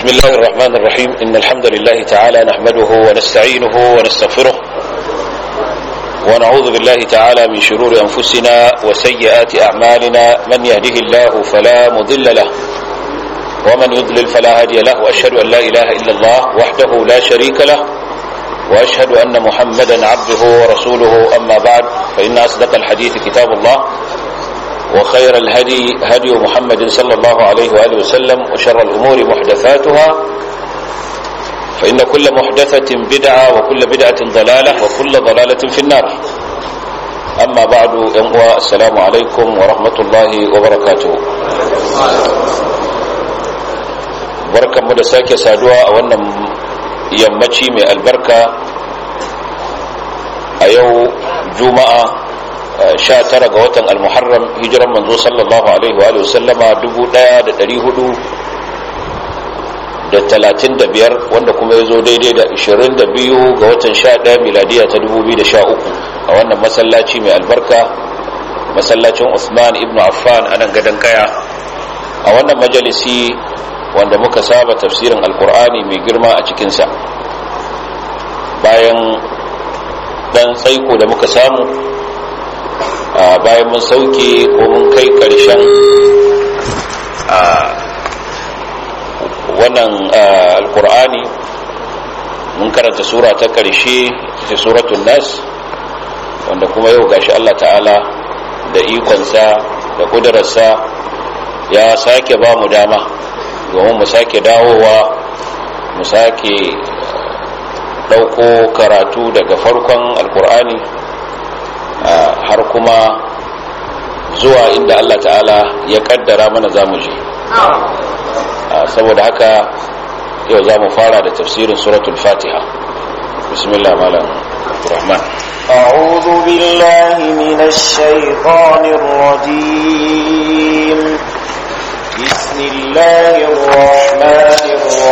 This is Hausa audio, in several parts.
بسم الله الرحمن الرحيم إن الحمد لله تعالى نحمده ونستعينه ونستغفره ونعوذ بالله تعالى من شرور أنفسنا وسيئات أعمالنا من يهده الله فلا مضل له ومن يضلل فلا هادي له وأشهد أن لا إله إلا الله وحده لا شريك له وأشهد أن محمدا عبده ورسوله أما بعد فإن أصدق الحديث كتاب الله وخير الهدي هدي محمد صلى الله عليه وآله وسلم وشر الأمور محدثاتها فإن كل محدثة بدعة وكل بدعة ضلالة وكل ضلالة في النار أما بعد ينقوى السلام عليكم ورحمة الله وبركاته بركة مدساك سادوا أولا يمتي من البركة أيو جمعة sha tara ga watan almuharram hijiran manzo sallallahu alaihi wa sallama dubu daya da dari hudu da talatin da biyar wanda kuma ya zo daidai da ishirin da biyu ga watan sha daya miladiya ta dubu biyu da sha uku a wannan masallaci mai albarka masallacin usman ibn affan a nan gadon kaya a wannan majalisi wanda muka saba tafsirin alkur'ani mai girma a cikinsa bayan dan tsaiko da muka samu bayan mun sauke ko mun kai karshen wannan alkur'ani mun karanta sura ta karshe ta suratun nas wanda kuma yau gashi Allah ta'ala da ikonsa da kudurarsa ya sake ba mu dama domin mu sake dawowa mu sake ɗauko karatu daga farkon alkur'ani har kuma zuwa inda Allah ta'ala ya kaddara mana zamu je saboda haka yau za mu fara da tafsirin suratul fatiha bismillah malam rahman أعوذ بالله من الشيطان الرجيم بسم الله الرحمن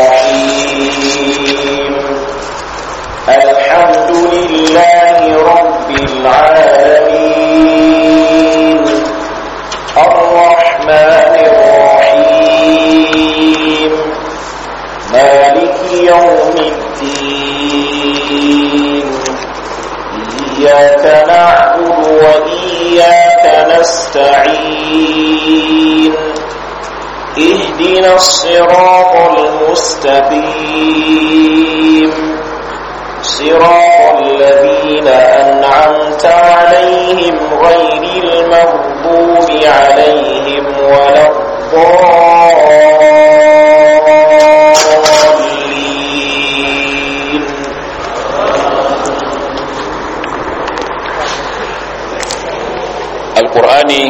الرحيم الحمد لله رب العالمين الرحمن الرحيم مالك يوم الدين إياك نعبد وإياك نستعين اهدنا الصراط المستقيم صراط الذين أنعمت عليهم غير المغضوب عليهم ولا الضالين alkur'ani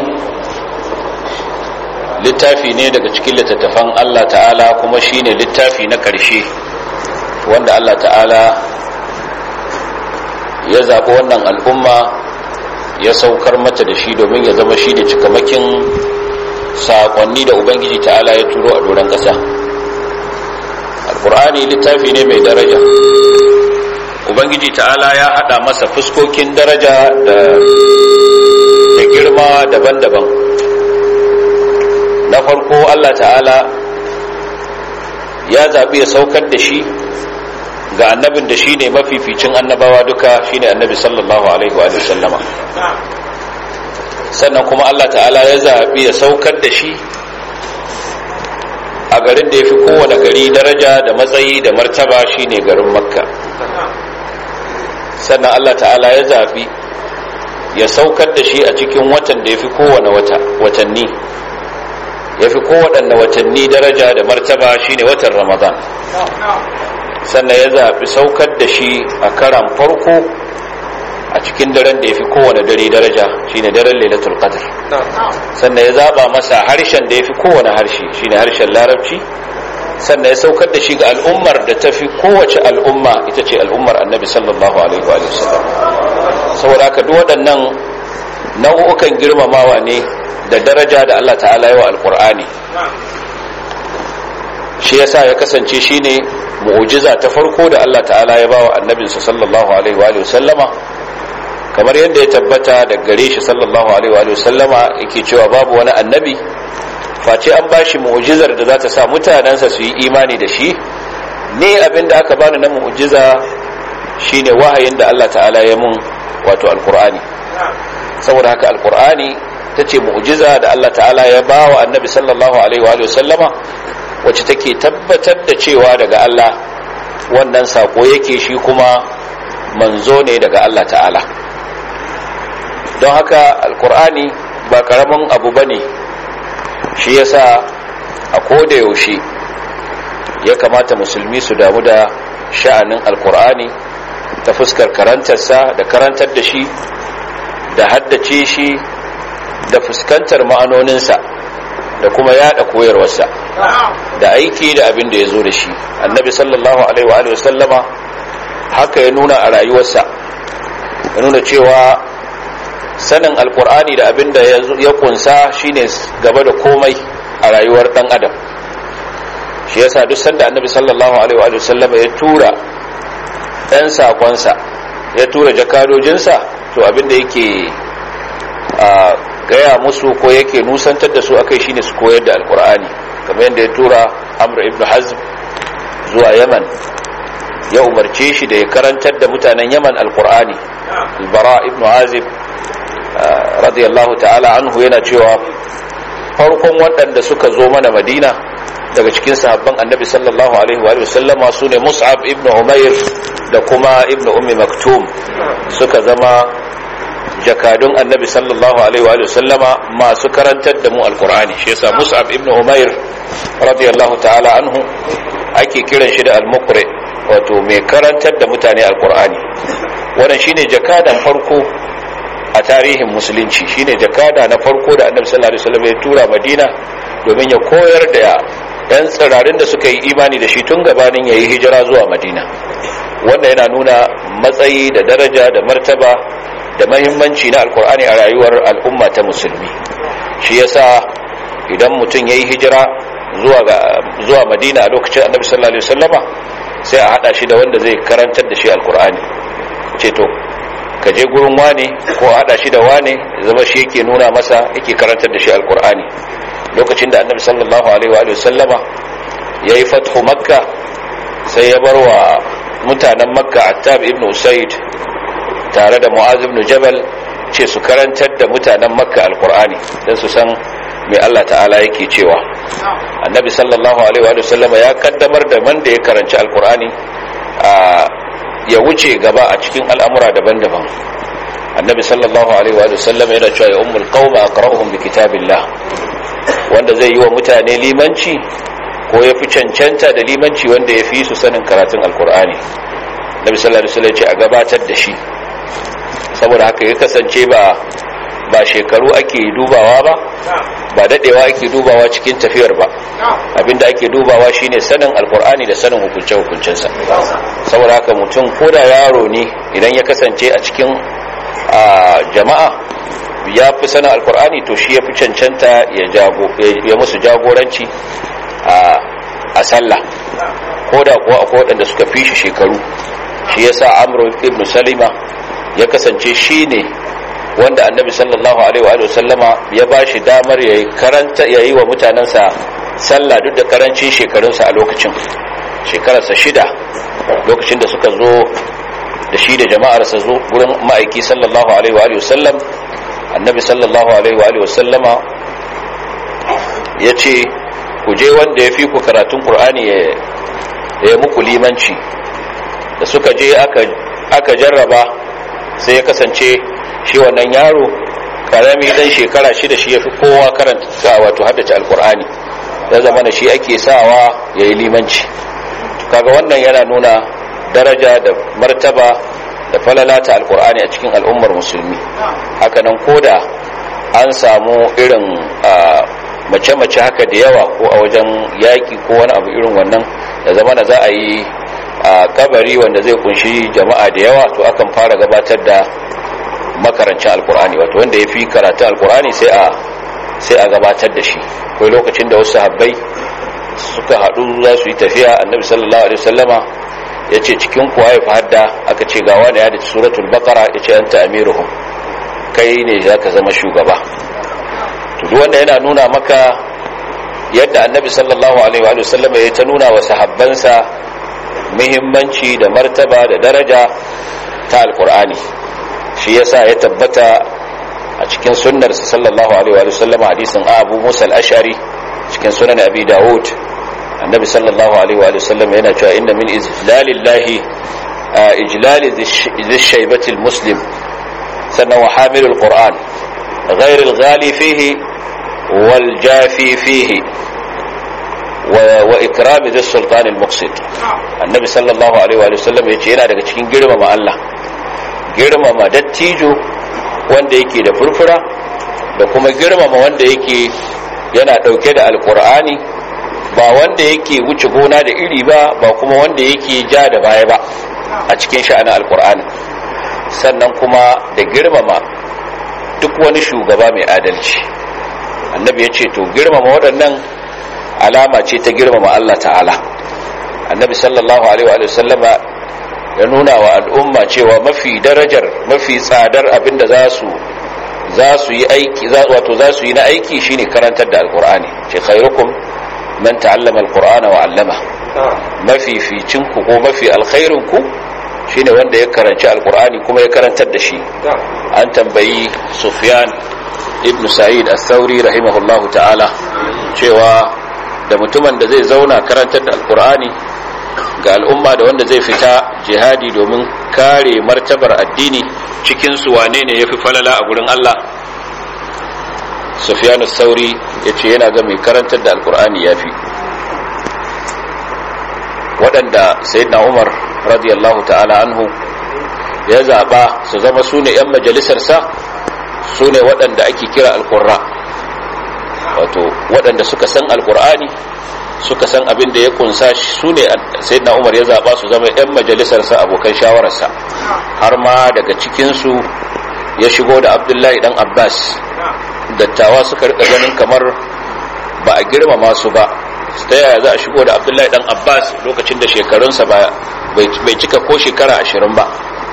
littafi ne daga cikin littattafan Allah ta'ala kuma shine littafi na ƙarshe wanda Allah ta'ala ya zaɓi wannan al'umma ya saukar mata da shi domin ya zama shi da cikamakin saƙonni da ubangiji ta'ala ya turo a doron ƙasa alƙur'ani littafi ne mai daraja ubangiji ta'ala ya haɗa masa fuskokin daraja da girma daban-daban na farko allah ta'ala ya zaɓi ya saukar da shi ga annabin da shine mafificin annabawa duka shine annabi sallallahu alaihi wa sallama sannan kuma Allah ta'ala ya zaɓi ya saukar da shi a garin da ya fi kowane gari daraja da matsayi da martaba shine garin makka sannan Allah ta'ala ya zaɓi ya saukar da shi a cikin watan da ya fi kowane watanni ya fi kowaɗanne watanni daraja da martaba shine watan ramadan sannan ya zaɓi saukar da shi a karan farko a cikin daren da ya fi kowane dare daraja shine daren lailatul qadr sannan ya zaɓa masa harshen da ya fi kowane harshe shine harshen larabci sannan ya saukar da shi ga al'ummar da ta fi kowace al'umma ita ce al'ummar annabi sallallahu alaihi wa sallam saboda haka duk waɗannan nau'ukan girmamawa ne da daraja da Allah ta'ala yawa alqur'ani shi yasa ya kasance shine mu'jiza ta farko da Allah ta'ala ya bawa annabinsa sallallahu alaihi wa sallama kamar yadda ya tabbata da gare shi sallallahu alaihi wa sallama yake cewa babu wani annabi face an bashi mu'jizar da za ta sa mutanensa su yi imani da shi ne abin da aka bani na mu'jiza shine wahayin da Allah ta'ala ya mun wato alqur'ani saboda haka alqur'ani tace mu'jiza da Allah ta'ala ya bawa annabi sallallahu alaihi wa sallama wacce take tabbatar da cewa daga Allah wannan sako yake shi kuma manzo ne daga Allah ta'ala don haka alkur'ani ba karamin abu ba ne shi yasa a koda yaushe ya kamata musulmi su damu da sha'anin alkur'ani ta fuskar karantarsa da karantar da shi da haddace shi da fuskantar ma'anoninsa da kuma yada koyarwarsa da aiki da abin da ya zo da shi annabi sallallahu alaihi wa sallama haka ya nuna a rayuwarsa ya nuna cewa sanin alkur'ani da abin da ya kunsa shine gaba da komai a rayuwar dan adam shi yasa duk sanda annabi sallallahu alaihi wa sallama ya tura dan sakonsa ya tura jakadojinsa to abin da yake a gaya musu ko yake nusantar da su akai shine su koyar da alkur'ani kamar yadda ya tura amr ibn hazm zuwa yaman ya umarce shi da ya karantar da mutanen yaman alkur'ani albara ibn azib radiyallahu ta'ala anhu yana cewa farkon waɗanda suka zo mana madina daga cikin sahabban annabi sallallahu alaihi wa sallama su ne mus'ab ibn umair da kuma ibn ummi maktum suka zama jakadun annabi sallallahu alaihi wa sallama masu karantar da mu alkur'ani shi yasa mus'ab ibn umair radiyallahu ta'ala anhu ake kiran shi da al-muqri wato mai karantar da mutane alkur'ani wannan shine jakadan farko a tarihin musulunci shine jakada na farko da annabi sallallahu alaihi wasallam ya tura madina domin ya koyar da yan tsirarin da suka yi imani da shi tun gabanin yayi hijira zuwa madina wanda yana nuna matsayi da daraja da martaba da mahimmanci na alkur'ani a rayuwar al'umma ta musulmi shi yasa idan mutum yayi hijira zuwa ga zuwa madina a lokacin annabi sallallahu alaihi wasallama sai a hada shi da wanda zai karantar da shi alkur'ani ce to ka je gurin wane ko a hada shi da wane zama shi yake nuna masa yake karantar da shi alkur'ani lokacin da annabi sallallahu alaihi wa sallama ya yi fathu makka sai ya bar wa mutanen makka attab ibn usaid tare da mu'az ibn jabal ce su karantar da mutanen makka alkur'ani don su san mai allah ta'ala yake cewa annabi sallallahu alaihi wa sallama ya kaddamar da man da ya karanci alkur'ani ya wuce gaba a cikin al'amura daban-daban annabi sallallahu alaihi wa sallam yana cewa ya ummul qauma aqra'uhum bi kitabillah wanda zai yi wa mutane limanci ko ya fi cancanta da limanci wanda ya fi su sanin karatun alkur'ani nabi sallallahu alaihi wasallam ce a gabatar da shi saboda haka ya kasance ba ba shekaru ake dubawa ba ba dadewa ake dubawa cikin tafiyar ba abinda ake dubawa shine sanin alkur'ani da sanin hukunce hukuncensa saboda haka mutum ko da yaro ne idan ya kasance a cikin jama'a ya fi sanin alkur'ani to shi ya fi cancanta ya musu jagoranci a sallah ko da kuwa akwai waɗanda suka fi shi shekaru shi ya sa amro ibn salima ya kasance shi ne wanda annabi sallallahu alaihi wa sallama ya ba shi damar ya yi karanta ya yi wa mutanensa sallah duk da karancin shekarunsa a lokacin shekararsa shida lokacin da suka zo da shi da jama'arsa zo gurin ma'aiki sallallahu alaihi wa sallam annabi sallallahu alaihi wa sallama ya ce ku je wanda ya fi ku karatun ƙur'ani ya muku limanci da suka je aka jarraba sai ya kasance shi wannan yaro karami dan shekara shida shi ya fi kowa karanta wato haddace alƙur'ani ya zama da shi ake sawa ya yi limanci kaga wannan yana nuna daraja da martaba da falalata alkur'ani a cikin al'ummar musulmi hakanan koda an samu irin mace-mace haka da yawa ko a wajen yaƙi ko wani abu irin wannan da zama da za a yi kabari wanda zai kunshi jama'a da yawa to akan fara gabatar da makarancin alkur'ani wato wanda ya fi karatu alkur'ani sai a sai a gabatar da shi kai lokacin da wasu habbai suka haɗu za su yi tafiya annabi sallallahu alaihi wasallama ya ce cikin kuwa ya fi hadda aka ce gawa da ya da suratul bakara ya ce an ta amiruhum kai ne za ka zama shugaba duk wanda yana nuna maka yadda annabi sallallahu alaihi wa sallam ya ta nuna wa sahabbansa muhimmanci da martaba da daraja ta alkur'ani shi yasa ya tabbata a cikin sunnar sallallahu alaihi wa sallam hadisin abu musa al-ashari cikin sunan abi daud annabi sallallahu alaihi wa sallam yana cewa inna min izlalillahi ijlali dhi shaybati al-muslim sannan wa hamilul qur'an غير الغالي فيه والجافي فيه وإكرام ذي السلطان المقصد النبي صلى الله عليه وآله وسلم يجي yana daga cikin girmama Allah girmama dattijo wanda yake da furfura da kuma girmama wanda yake yana dauke da alkur'ani ba wanda yake wuce gona da iri ba ba kuma wanda yake ja da baya ba a cikin sha'anin alkur'ani sannan kuma da girmama duk wani shugaba mai adalci annabi ya ce to girmama waɗannan alama ce ta girmama Allah ta'ala annabi sallallahu alaihi wa sallama ya nuna wa al'umma cewa mafi darajar mafi tsadar abinda za su za su yi aiki wato za su yi na aiki shine karantar da alqur'ani ce khairukum man ta'allama alqur'ana wa 'allama mafi ficin ku ko mafi alkhairun ku shine wanda ya karanci alqur'ani kuma ya karantar da shi an tambayi sufyan ibn sa'id al-thawri rahimahullahu ta'ala cewa da mutumin da zai zauna karantar da alkur'ani ga al'umma da wanda zai fita jihadi domin kare martabar addini cikin su wane ne yafi falala a gurin Allah Sufyan sauri yace yana ga mai karantar da alkur'ani yafi waɗanda sayyidina Umar radiyallahu ta'ala anhu ya zaba su zama sune yan majalisar sa sune waɗanda ake kira alqurra wato waɗanda suka san alkur'ani suka san abin da ya kunsa su ne sayyidina umar ya zaɓa su zama 'yan majalisarsa abokan shawararsa har ma daga cikinsu ya shigo da abdullahi dan abbas dattawa suka rika ganin kamar ba a girmama su ba ta yaya za a shigo da abdullahi dan abbas lokacin da shekarunsa bai cika ko shekara ashirin ba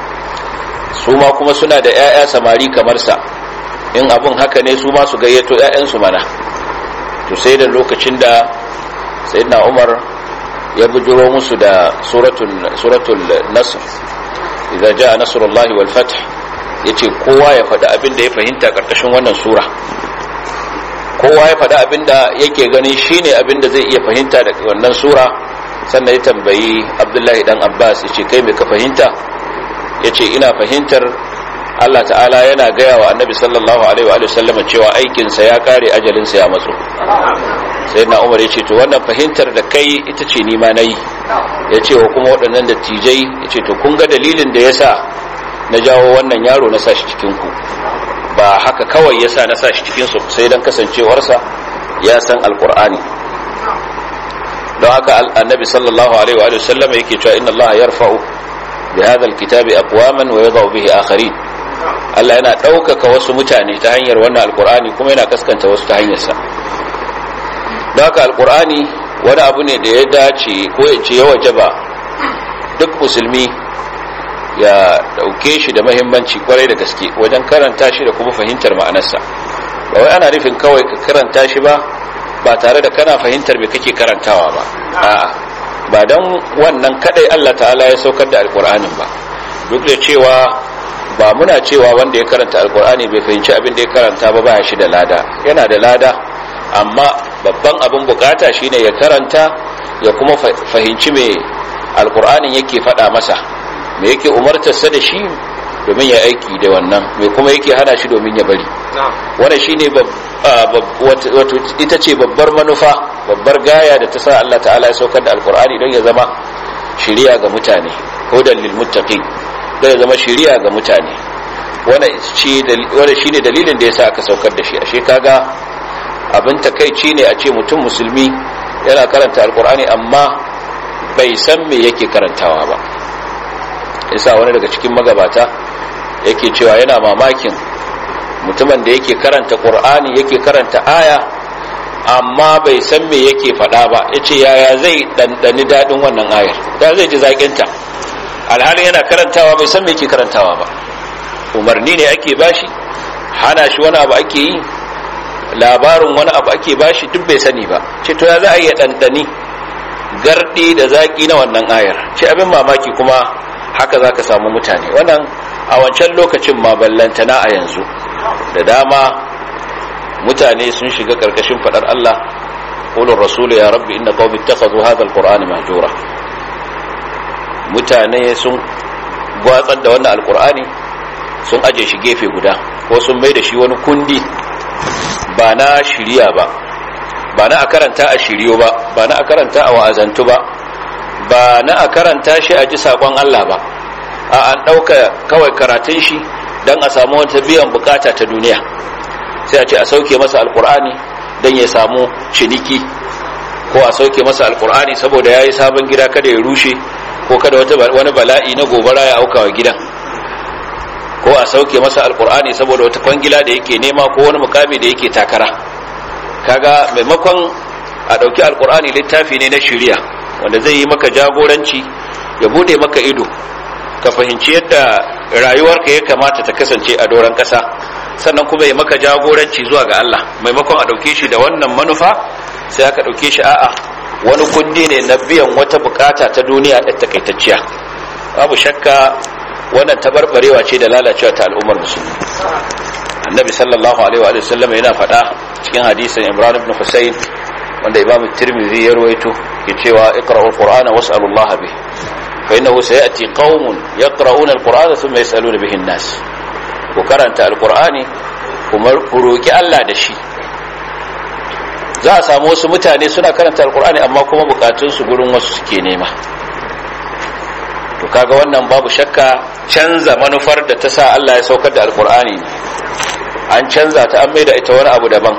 su ma kuma suna da 'ya'ya samari kamar sa in abun haka ne su ma su gayyato 'ya'yansu mana to sai da lokacin da sayyidina umar ya bujuro musu da suratul suratul nasr idza jaa nasrullahi wal fath yace kowa ya faɗi abin da ya fahimta karkashin wannan sura kowa ya faɗi abin da yake ganin shine abin da zai iya fahimta daga wannan sura sannan ya tambayi abdullahi dan abbas yace kai me ka fahimta yace ina fahimtar Allah ta'ala yana gaya wa annabi sallallahu alaihi wa sallama cewa aikinsa ya kare ajalinsa ya matso sai na umar ya ce to wannan fahimtar da kai ita ce nima na yi ya ce wa kuma waɗannan dattijai ya ce to kun ga dalilin da ya sa na jawo wannan yaro na sa shi cikinku ba haka kawai ya sa na sa shi cikinsu sai don kasancewarsa ya san alkur'ani don haka annabi sallallahu alaihi wa sallama yake cewa inna allaha yarfa'u bi hadha alkitabi aqwaman wa yadh'u bihi akharin Allah yana ɗaukaka wasu mutane ta hanyar wannan alkur'ani kuma yana kaskanta wasu ta hanyarsa don haka alkur'ani wani abu ne da ya dace ko ya ce ya wajaba duk musulmi ya ɗauke shi da mahimmanci kwarai da gaske wajen karanta shi da kuma fahimtar ma'anarsa ba wai ana nufin kawai ka karanta shi ba ba tare da kana fahimtar me kake karantawa ba a'a ba don wannan kadai Allah ta'ala ya saukar da alkur'anin ba duk da cewa ba muna cewa wanda ya karanta alkur'ani bai fahimci abin da ya karanta ba ba shi da lada yana da lada amma babban abin bukata shine ya karanta ya kuma fahimci me alkur'anin yake faɗa masa me yake umartarsa da shi domin ya aiki da wannan me kuma yake hana shi domin ya bari wannan shine wato ita ce babbar manufa babbar gaya da ta sa Allah ta'ala ya saukar da alkur'ani don ya zama shiriya ga mutane hudan lil muttaqin zai zama shiriya ga mutane wanda shi ne dalilin da ya sa aka saukar da shi ashe kaga abin takaici ne a ce mutum musulmi yana karanta alkur'ani amma bai san me yake karantawa ba yasa wani daga cikin magabata yake cewa yana mamakin mutumin da yake karanta qur'ani yake karanta aya amma bai san me yake faɗa ba yace yaya zai ɗanɗani daɗin wannan ayar ya zai ji zaƙinta alhalin yana karantawa bai san me yake karantawa ba umarni ne ake bashi hana shi wani abu ake yi labarin wani abu ake bashi duk bai sani ba ce to ya za a iya ɗanɗani gardi da zaƙi na wannan ayar ce abin mamaki kuma haka za ka samu mutane wannan a wancan lokacin ma ballantana a yanzu da dama mutane sun shiga ƙarƙashin faɗar Allah ƙulun rasulu ya rabbi inna qawmi ittakhadhu hadha alqur'ana mahjura mutane sun gwatsar da wannan alqur'ani sun aje shi gefe guda ko sun mai da shi wani kundi ba na shiriya ba ba na a karanta a shiryo ba ba na a karanta a wa'azantu ba ba na a karanta shi a ji saƙon Allah ba a an ɗauka kawai karatun shi don a samu wata biyan bukata ta duniya sai a ce a sauke masa alkur'ani don ya samu ciniki ko a sauke masa alkur'ani saboda ya yi sabon gida kada ya rushe ko kada wani bala'i na gobara ya auka wa gidan ko a sauke masa alkur'ani saboda wata kwangila da yake nema ko wani mukami da yake takara kaga maimakon a ɗauki alkur'ani littafi ne na shirya wanda zai yi maka jagoranci ya bude maka ido ka fahimci yadda rayuwarka ya kamata ta kasance a doron ƙasa sannan kuma ya maka jagoranci zuwa ga Allah maimakon a ɗauke shi da wannan manufa sai aka ɗauke shi a'a wani kundi ne na biyan wata bukata ta duniya da takaitacciya babu shakka wannan tabarbarewa ce da lalacewa ta al'ummar musulmi annabi sallallahu alaihi wa sallam yana faɗa cikin hadisin imran ibn husayn wanda imam tirmidhi ya rawaito ke cewa iqra'ul qur'ana was'alullaha bih fa innahu sayati qaumun yaqra'una al-qur'ana thumma yas'aluna bihi an-nas ku karanta al-qur'ani kuma ku roki Allah da shi za a samu wasu mutane suna karanta al-qur'ani amma kuma bukatun su gurin wasu suke nema to kaga wannan babu shakka canza manufar da ta sa Allah ya saukar da al-qur'ani an canza ta an maida ita wani abu daban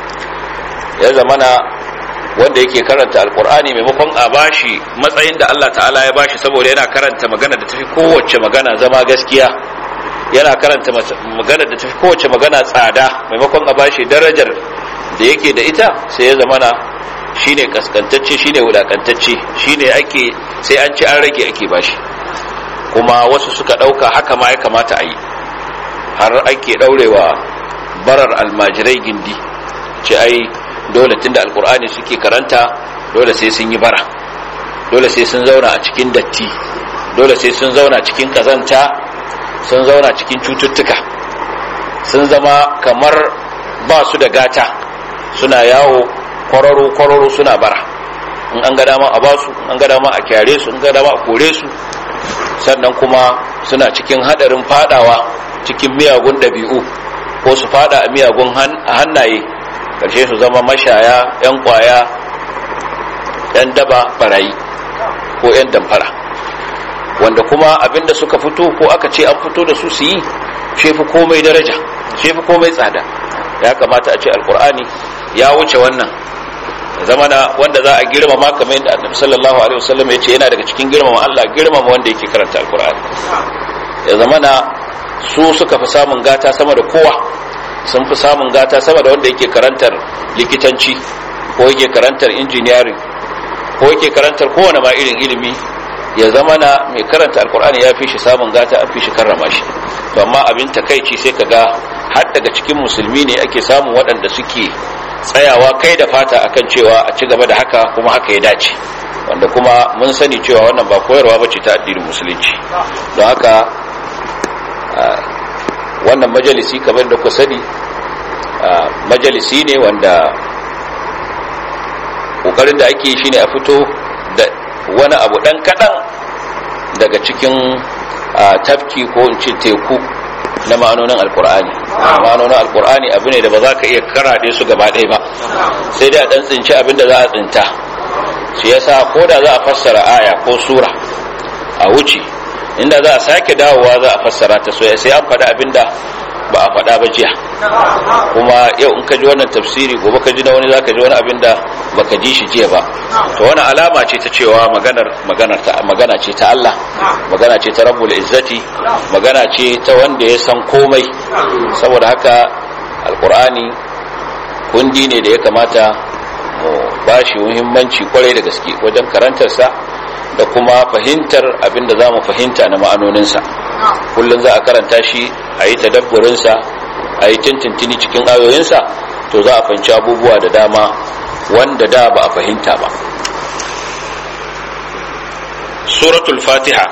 ya zamana wanda yake karanta alkur'ani maimakon a bashi matsayin da Allah ta'ala ya bashi saboda yana karanta magana da tafi kowace magana zama gaskiya yana karanta magana da tafi kowace magana tsada maimakon a bashi darajar da yake da ita sai ya zamana shine kaskantacce shine wulakantacce shine ake sai an ci an rage ake bashi kuma wasu suka dauka haka ma ya kamata a yi har ake daurewa barar almajirai gindi ce ai dole tunda alkur'ani suke karanta dole sai sun yi bara dole sai sun zauna a cikin datti dole sai sun zauna cikin kazanta sun zauna cikin cututtuka sun zama kamar ba su da gata suna yawo kwararo-kwararo suna bara in an ga dama a basu an ga dama a kyare su in ga dama a kore su sannan kuma suna cikin hadarin fadawa cikin miyagun ɗabi'u ko su fada a miyagun hannaye karshe su zama mashaya 'yan kwaya 'yan daba barayi ko 'yan damfara wanda kuma abinda suka fito ko aka ce an fito da su su yi shefi komai daraja shefi komai tsada ya kamata a ce alkur'ani ya wuce wannan zamana wanda za a girmama kamar yadda annabi sallallahu alaihi wasallam ya ce yana daga cikin girmama Allah girmama wanda yake karanta alkur'ani ya zamana su suka fi samun gata sama da kowa sun fi samun gata sama da wanda yake karantar likitanci ko yake karantar engineering ko yake karantar kowane ma irin ilimi ya zama na mai karanta alkur'ani ya fi shi samun gata an fi shi karrama shi to amma abin takaici sai ka ga har daga cikin musulmi ne ake samun waɗanda suke tsayawa kai da fata akan cewa a ci gaba da haka kuma haka ya dace wanda kuma mun sani cewa wannan ba koyarwa ba ce ta addinin musulunci don haka wannan majalisi kamar da ku sani majalisi ne wanda kokarin da ake shi ne a fito da wani abu dan kadan daga cikin tafki ko in ce teku na ma'anonin alkur'ani ma'anonin alkur'ani abu ne da ba za ka iya karaɗe su gaba ɗaya ba sai dai a ɗan tsinci abin da za a tsinta shi yasa ko da za a fassara aya ko sura a wuce inda za a sake dawowa za a fassara ta soya sai an faɗa abinda ba a faɗa ba jiya kuma yau in ka ji wannan tafsiri gobe ka ji na wani za ka ji wani abinda ba ka ji shi jiya ba to wani alama ce ta cewa maganar maganar ta magana ce ta Allah magana ce ta rabbul izzati magana ce ta wanda ya san komai saboda haka alqur'ani kundi ne da ya kamata mu bashi muhimmanci kwarai da gaske wajen karantarsa da kuma fahimtar abinda za mu fahimta na ma'anoninsa kullum za a karanta shi a yi tadabburinsa a yi tintintini cikin ayoyinsa to za a fahimci abubuwa da dama wanda da ba a fahimta ba suratul fatiha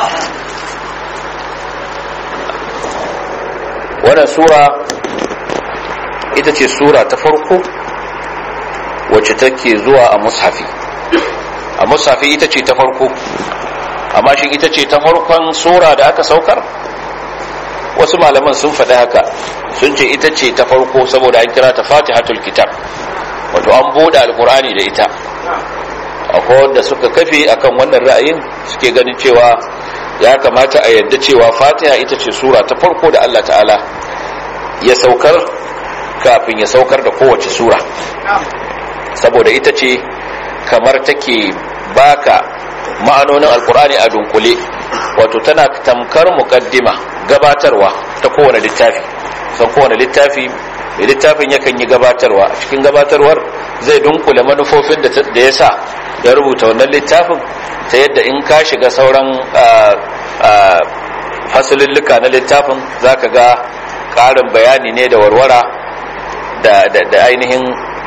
wannan sura ita ce sura ta farko wacce take zuwa a mushafi a mushafi ita ce ta farko amma shi ita ce ta farkon sura da aka saukar wasu malaman sun faɗi haka sun ce ita ce ta farko saboda an kira ta fatihatul kitab wato an buɗe alkur'ani da ita akwai wanda suka kafe akan wannan ra'ayin suke ganin cewa ya kamata a yadda cewa fatiha ita ce sura ta farko da allah ta'ala ya saukar kafin ya saukar da kowace sura saboda ita ce kamar take baka ma'anonin alkur'ani a dunkule wato tana tamkar mukaddima gabatarwa ta kowane littafi san kowane littafi mai littafin yakan yi gabatarwa a cikin gabatarwar zai dunkule manufofin da ya sa ya rubuta wannan littafin ta yadda in ka shiga sauran fasilillika na littafin za ka ga ƙarin bayani ne da warwara da ainihin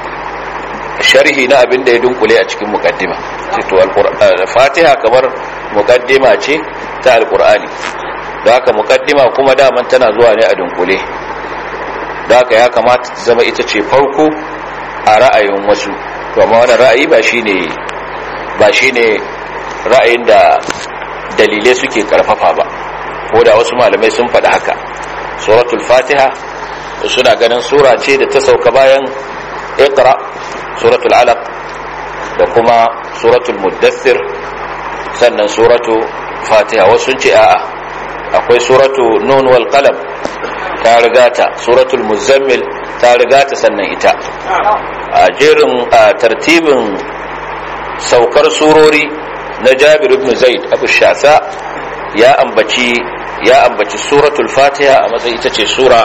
sharhi na abin da ya dunkule a cikin mukaddima to fatiha kamar mukaddima ce ta alkur'ani da haka mukaddima kuma daman tana zuwa ne a dunkule da haka ya kamata ta zama ita ce farko a ra'ayin wasu to amma wannan ra'ayi ba shine ba shine ra'ayin da dalilai suke karfafa ba ko da wasu malamai sun faɗi haka suratul fatiha suna ganin sura ce da ta sauka bayan iqra suratul alaq da kuma suratul muddathir sannan suratu fatiha wasu ce a'a akwai suratu nun wal qalam ta rigata suratul muzammil ta rigata sannan ita a jerin tartibin saukar surori na jabir ibn zaid abu shasa ya ambaci ya ambaci suratul fatiha a matsayin ita ce sura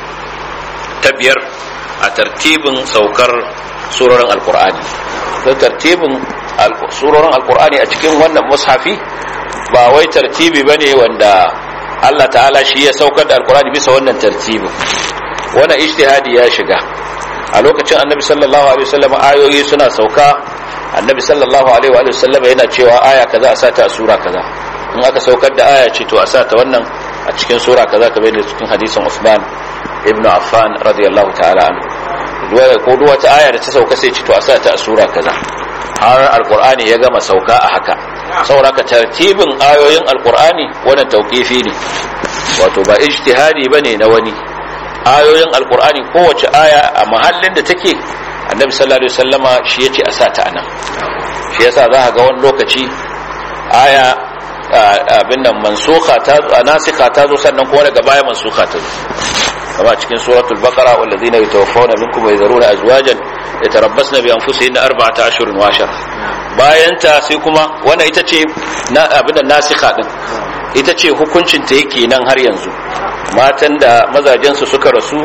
ta biyar a tartibin saukar surorin alkur'ani don tartibin surorin alkur'ani a cikin wannan mushafi ba wai tartibi ba ne wanda allah ta'ala shi ya saukar da alkur'ani bisa wannan tartibin wannan ijtihadi ya shiga a lokacin annabi sallallahu alaihi wasallam ayoyi suna sauka annabi sallallahu alaihi wa sallam yana cewa aya kaza a sata a sura kaza in aka saukar da aya ce to a sata wannan a cikin sura kaza kamar da cikin hadisin Usman ibn Affan radiyallahu ta'ala anhu ko duk wata aya da ta sauka sai ce to a sata a sura kaza har alqur'ani ya gama sauka a haka saboda ka tartibin ayoyin alqur'ani wannan tauqifi ne wato ba ijtihadi bane na wani ayoyin alqur'ani kowace aya a mahallin da take annabi sallallahu alaihi wasallama shi yace a sata anan shi yasa za ka ga wani lokaci aya abin nan mansuka ta nasika ta zo sannan kuma daga baya mansuka ta zo kama cikin suratul baqara wallazina yatawaffawna minkum wa yadharuna azwajan yatarabbasna bi anfusihinna arba'ata ashhurin wa ashara bayan ta sai kuma wannan ita ce na abin da nasika din ita ce hukuncin ta yake nan har yanzu matan da mazajen su suka rasu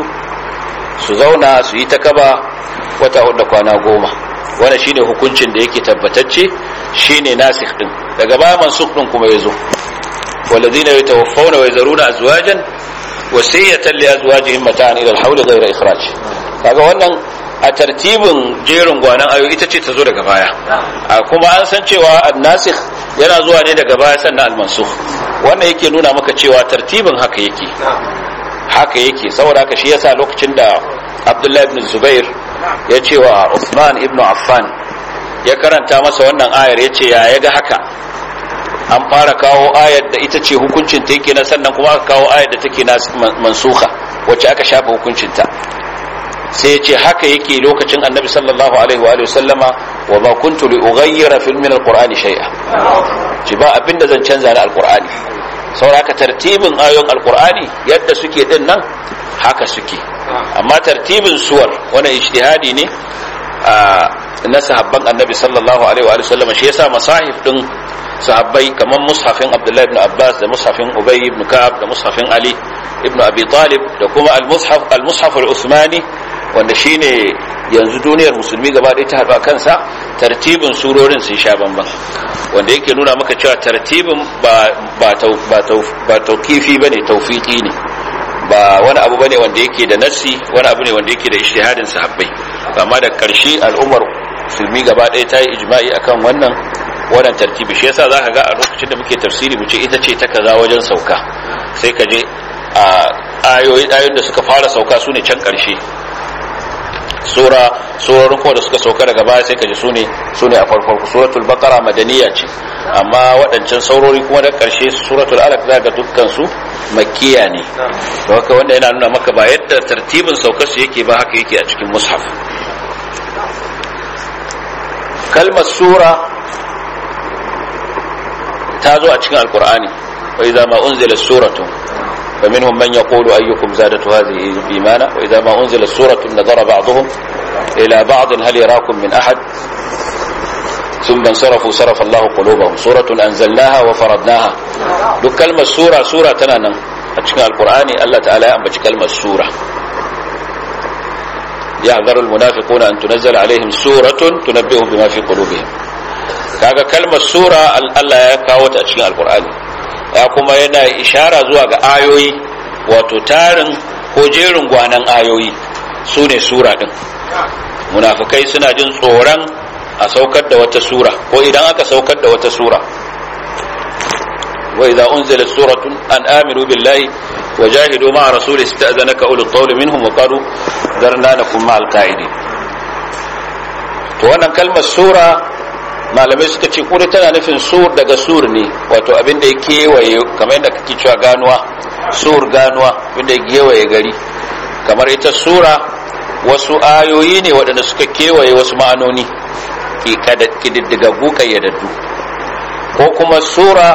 su zauna su yi ta kaba wata da kwana goma wannan shine hukuncin da yake tabbatacce shine nasikh din daga baya mansukh din kuma yazo walladhina yatawaffawna wa yazaruna azwajan wasiyatan li azwajihim mata'an ila al-hawl ghayra ikhraj kaga wannan a tartibin jerin gwanan ayo ita ce ta zo daga baya kuma an san cewa an-nasikh yana zuwa ne daga baya sannan al-mansukh wannan yake nuna maka cewa tartibin haka yake haka yake saboda haka shi yasa lokacin da Abdullahi ibn Zubair ya ce wa Uthman ibn Affan ya karanta masa wannan ayar ya ce ya ga haka an fara kawo ayar da ita ce hukuncin ta yake na sannan kuma aka kawo ayar da take na mansuka wacce aka shafa hukuncinta sai ya ce haka yake lokacin annabi sallallahu alaihi wa sallama wa ma kuntu li ughayyira fil min alqur'ani shay'a ci ba abinda zan canza na alqur'ani saboda tartibin ayoyin alqur'ani yadda suke din nan haka suke amma tartibin suwar wani ijtihadi ne na sahabban annabi sallallahu alaihi wa sallam shi yasa masahif din sahabbai kamar mushafin abdullahi ibn abbas da mushafin ubay ibn ka'ab da mushafin ali ibn abi talib da kuma al-mushaf al-mushaf al-usmani wanda shine yanzu duniyar musulmi gaba ɗaya ta haɗu kansa tartibin surorin sun sha bamban wanda yake nuna maka cewa tartibin ba ba ba taukifi bane tawfiqi ne ba wani abu bane wanda yake da nassi wani abu ne wanda yake da ijtihadin sahabbai amma da karshe al'ummar musulmi gaba ɗaya ta yi ijma'i akan wannan wannan tartibi shi yasa zaka ga a lokacin da muke tafsiri mu ce ita ce ta kaza wajen sauka sai ka je a ayoyi ayoyin da suka fara sauka sune can karshe sura surorin kuma da suka sauka daga baya sai ka ji sune sune a farko suratul baqara madaniya ce amma waɗancan saurori kuma da karshe suratul alaq za ga dukkan su makkiya ne to haka wanda yana nuna maka ba yadda tartibin saukar su yake ba haka yake a cikin mushaf kalmar sura ta zo a cikin alkur'ani wa idza ma unzila suratun فمنهم من يقول أيكم زادت هذه إيمانا وإذا ما أنزلت سورة نظر بعضهم إلى بعض هل يراكم من أحد ثم انصرفوا صرف الله قلوبهم سورة أنزلناها وفرضناها دو كلمة سورة سورة تنانا أتشكى القرآن الله تعالى أنبت كلمة سورة يحذر المنافقون أن تنزل عليهم سورة تنبئهم بما في قلوبهم kaga kalmar sura Allah ya kawo ta a cikin alkur'ani ya kuma yana ishara zuwa ga ayoyi wato tarin ko jerin gwanan ayoyi su ne sura din munafikai suna jin tsoron a saukar da wata sura ko idan aka saukar da wata sura wa idza unzilat suratun an aminu billahi wa jahidu ma'a rasuli ista'zanaka ulul qawli minhum wa qalu darna nakum ma'al qa'idin to wannan kalmar sura malamai suka ce kuri tana nufin sur daga sur ne wato abin da ya kewaye kamar yadda kake cewa ganuwa sur ganuwa abin da ya kewaye gari kamar ita sura wasu ayoyi ne waɗanda suka kewaye wasu ma'anoni ƙididdigaggu ƙayyadaddu ko kuma sura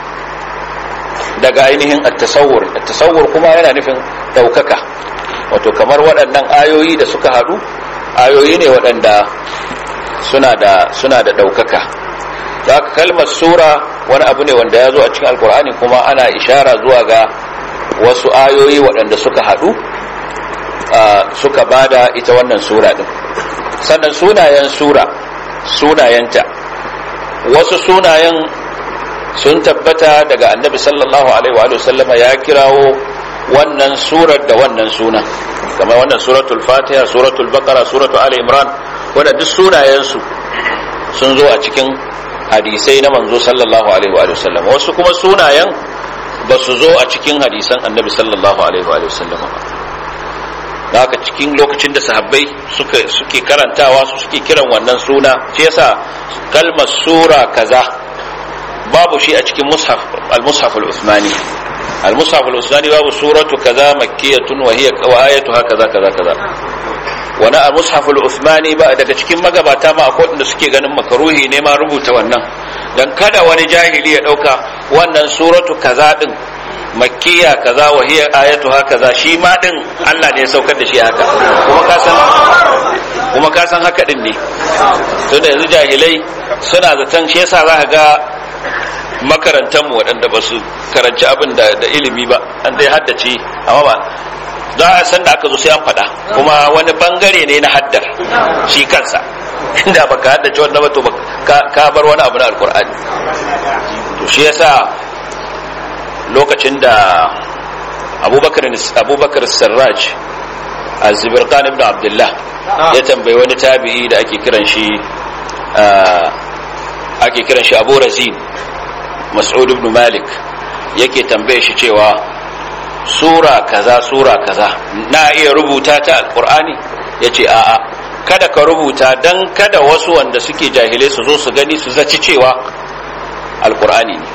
daga ainihin attasawur attasawur kuma yana nufin ɗaukaka wato kamar waɗannan ayoyi da suka haɗu ayoyi ne waɗanda suna da suna da ɗaukaka za ka kalmar sura wani abu ne wanda ya zo a cikin alkur'ani kuma ana ishara zuwa ga wasu ayoyi waɗanda suka haɗu suka bada ita wannan sura ɗin sannan sunayen sura sunayenta wasu sunayen sun tabbata daga annabi sallallahu alaihi wa sallama ya kirawo wannan surar da wannan sunan kamar wannan suratul fatiha suratul baqara suratul ali imran wanda duk sunayensu sun zo a cikin hadisai na manzo sallallahu alaihi wa sallam wasu kuma sunayen ba su zo a cikin hadisan annabi sallallahu alaihi wa sallam ba haka cikin lokacin da sahabbai suka suke karantawa su suke kiran wannan suna shi yasa kalmar sura kaza babu shi a cikin mushaf al-mushaf al-uthmani al-mushaf al-uthmani babu suratu kaza makkiyatun wa hiya wa ayatuha kaza kaza kaza wani a mushaful Uthmani ba daga cikin magabata ma akwai wanda suke ganin makaruhi ne ma rubuta wannan dan kada wani jahili ya dauka wannan suratu kaza din makkiya kaza wa hiya ayatuha kaza shi ma din Allah ne ya saukar da shi haka kuma ka san kuma ka san haka din ne tunda yanzu jahilai suna zaton shi yasa za ka ga makarantar mu waɗanda ba su karanci abin da ilimi ba an dai haddace amma ba za a san da aka zo sai an faɗa kuma wani bangare ne na haddar shi kansa inda baka haddace wannan ba to ka bar wani abu na alkur'ani to shi yasa lokacin da abubakar abubakar sarraj az-zibirqan ibn abdullah ya tambayi wani tabi'i da ake kiran shi ake kiran shi abu razin mas'ud ibn malik yake tambaye shi cewa sura kaza sura kaza na iya rubuta ta alkur'ani yace a'a kada ka rubuta dan kada wasu wanda suke jahilai su zo su gani su zaci cewa alkur'ani ne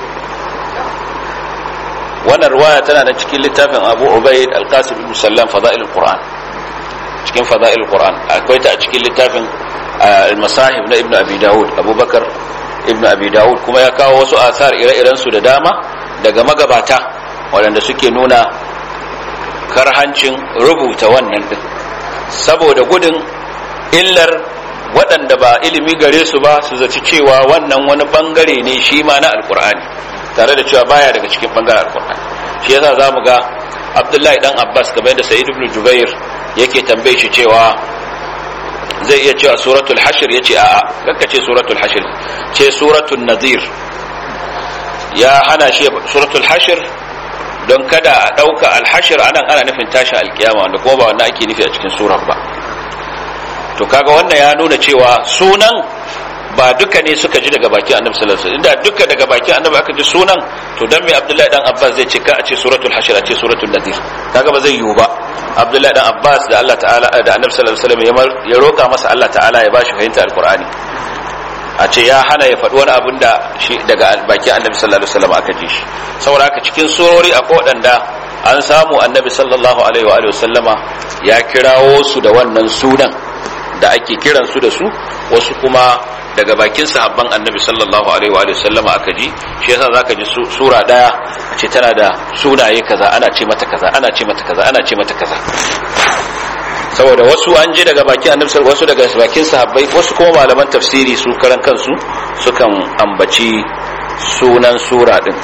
wannan ruwaya tana da cikin littafin abu ubaid alqasim ibn sallam fada'il alquran cikin fada'il alquran akwai ta a cikin littafin al-masahib na ibn abi daud abubakar ibn abi daud kuma ya kawo wasu asar ire-iren su da dama daga magabata waɗanda suke nuna karhancin rubuta wannan din saboda gudun illar waɗanda ba ilimi gare su ba su zaci cewa wannan wani bangare ne shi ma na alkur'ani tare da cewa baya daga cikin bangaren alkur'ani shi yasa za mu ga abdullahi dan abbas kamar yadda sa'id ibn jubair yake tambaye shi cewa zai iya cewa suratul hashir ya ce a'a kakka ce suratul hashir ce suratul nadir ya hana shi suratul hashir don kada a ɗauka alhashir anan ana nufin tashin alkiyama wanda kuma ba wannan ake nufi a cikin surar ba to kaga wannan ya nuna cewa sunan ba duka ne suka ji daga bakin annabi sallallahu alaihi wasallam inda duka daga bakin annabi aka ji sunan to dan me abdullahi dan abbas zai ce ka a ce suratul hashir a ce suratul nadir kaga ba zai yiwu ba abdullahi dan abbas da Allah ta'ala da annabi sallallahu alaihi wasallam ya roka masa Allah ta'ala ya bashi fahimta alqur'ani a ce ya hana ya faɗi wani abin da shi daga bakin annabi sallallahu alaihi wasallam aka ji shi saboda haka cikin surori akwai waɗanda an samu annabi sallallahu alaihi wa sallama ya kirawo su da wannan sunan da ake kiran su da su wasu kuma daga bakin sahabban annabi sallallahu alaihi wa sallama aka ji shi yasa zaka ji sura daya ce tana da sunaye kaza ana ce mata kaza ana ce mata kaza ana ce mata kaza saboda wasu an ji daga bakin annabi wasu daga bakin sahabbai wasu kuma malaman tafsiri su karan kansu sukan ambaci sunan sura din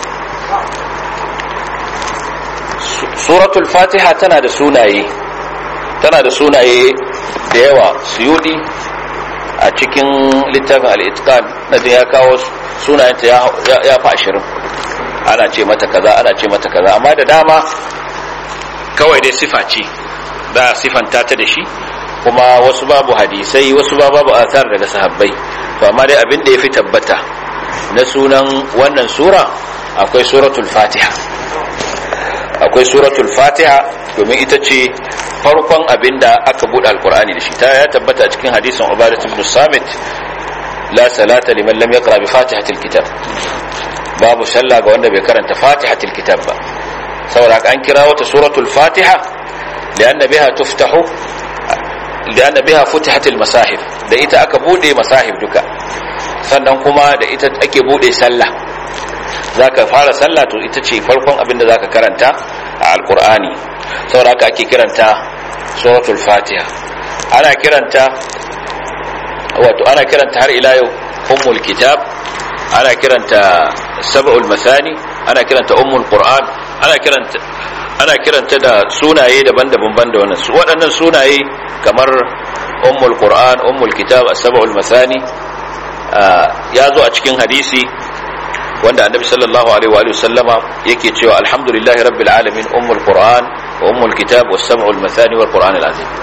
suratul fatiha tana da sunaye tana da sunaye da yawa suyudi a cikin littafin al'itkan na da ya kawo sunayenta ya fi ashirin ana ce mata kaza ana ce mata kaza amma da dama kawai dai sifa ce za a sifanta ta da shi kuma wasu babu hadisai wasu ba babu asar daga sahabbai to amma dai abin da ya fi tabbata na sunan wannan sura akwai suratul fatiha akwai suratul fatiha domin ita ce farkon abin da aka buɗe alkur'ani da shi ta ya tabbata cikin hadisin ubadat ibn samit la salata liman lam yaqra bi fatihatil kitab babu sallah ga wanda bai karanta fatihatil kitab ba saboda an kira wata suratul fatiha lianna biha tuftahu lianna biha futihatil masahif da ita aka bude masahif duka sannan kuma da ita ake bude sallah zaka fara sallah to ita ce farkon abin da zaka karanta a alkur'ani saboda haka ake kiranta suratul fatiha ana kiranta wato ana kiranta har ila yau ummul kitab ana kiranta sab'ul masani ana kiranta ummul qur'an ana kiranta ana kiranta da sunaye daban-daban banda wannan su waɗannan sunaye kamar ummul qur'an ummul kitab as-sab'ul masani ya zo a cikin hadisi wanda annabi sallallahu alaihi wa sallama yake cewa alhamdulillahi rabbil alamin ummul qur'an wa ummul kitab was sab'ul masani wal qur'an al azim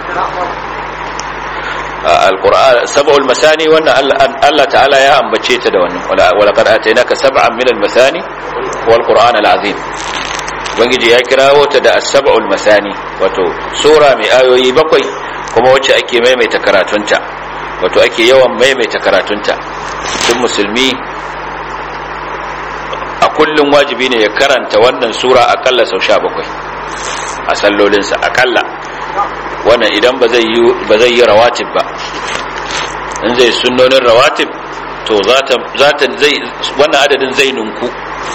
alquran sab'ul masani wannan Allah ta'ala ya ambace ta da wannan wa laqad atainaka sab'an min al masani wal qur'an al azim ubangiji ya kirawo ta da as-sab'ul masani wato sura mai ayoyi bakwai kuma wacce ake maimaita karatunta wato ake yawan maimaita karatunta duk musulmi a kullum wajibi ne ya karanta wannan sura akalla sau sha bakwai a sallolinsa akalla wannan idan ba zai yi rawatib ba in zai sunnonin rawatib to zata zai wannan adadin zai nunku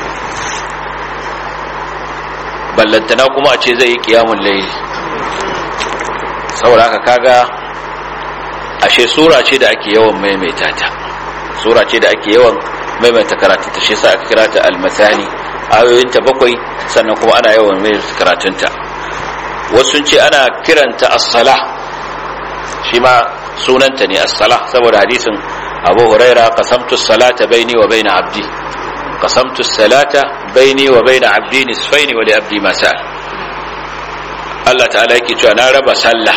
ballantana kuma a ce zai yi kiyamun laili saboda haka kaga ashe sura ce da ake yawan maimaita ta sura ce da ake yawan maimaita karatu ta shi sa aka kira ta almasani ayoyinta bakwai sannan kuma ana yawan maimaita karatunta wasu ce ana kiranta as-sala shi ma sunanta ne as-sala saboda hadisin Abu Huraira qasamtu as-salata baini wa baina abdi qasamtu as-salata baini wa baina abdi nisfaini wa li abdi ma sa'al Allah ta'ala yake cewa na raba sallah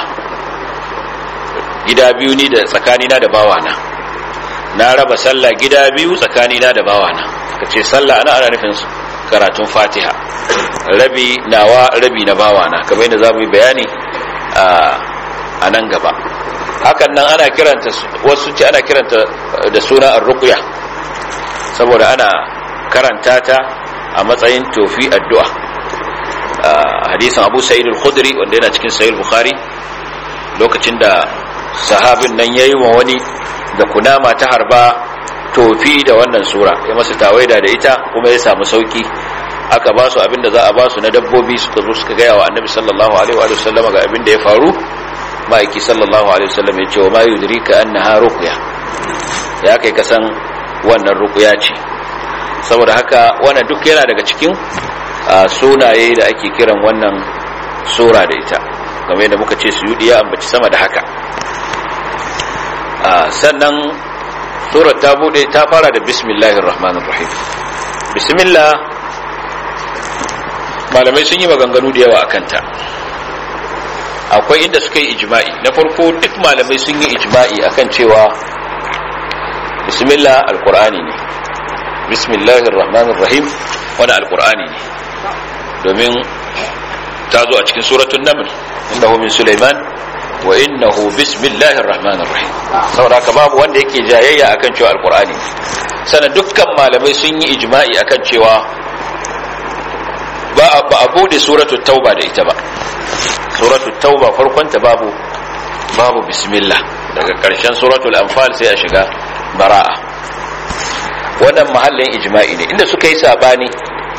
gida biyu ni da tsakanina da bawana na raba sallah gida biyu tsakanina da bawana kace sallah ana ana nufin karatun fatiha rabi nawa rabi na bawana kamar yadda za mu yi bayani a nan gaba hakan nan ana kiranta wasu ce ana kiranta da suna ar-ruqya saboda ana karanta ta a matsayin tofi addu'a hadisin Abu Sa'id al-Khudri wanda yana cikin Sahih Bukhari lokacin da sahabin nan yayi wa wani da kunama ta harba tofi da wannan sura ya masa tawaida da ita kuma ya samu sauki aka ba su abinda za a ba su na dabbobi suka zo suka gaya wa annabi sallallahu alaihi wa sallama ga abinda ya faru ma'aiki sallallahu alaihi wa sallam ya ce wa ma yudrika annaha ruqya ya kai ka san wannan ruqya ce saboda haka wannan duk yana daga cikin sunaye da ake kiran wannan sura da ita game da muka ce su ya ambaci sama da haka sannan surar ta bude ta fara da bismillahir rahmanir rahim bismillah malamai sun yi maganganu da yawa akan ta akwai inda suka yi ijma'i na farko duk malamai sun yi ijma'i akan cewa bismillah alqur'ani ne bismillahir rahmanir rahim wani alqur'ani ne domin ta zo a cikin suratul naml innahu min sulaiman wa innahu bismillahir rahmanir rahim saboda haka babu wanda yake jayayya akan cewa alqur'ani sana dukkan malamai sun yi ijma'i akan cewa ba a bude suratul tauba da ita ba suratul tauba farkon ta babu babu bismillah daga karshen suratul anfal sai a shiga bara'a wannan mahallin ijma'i ne inda suka yi sabani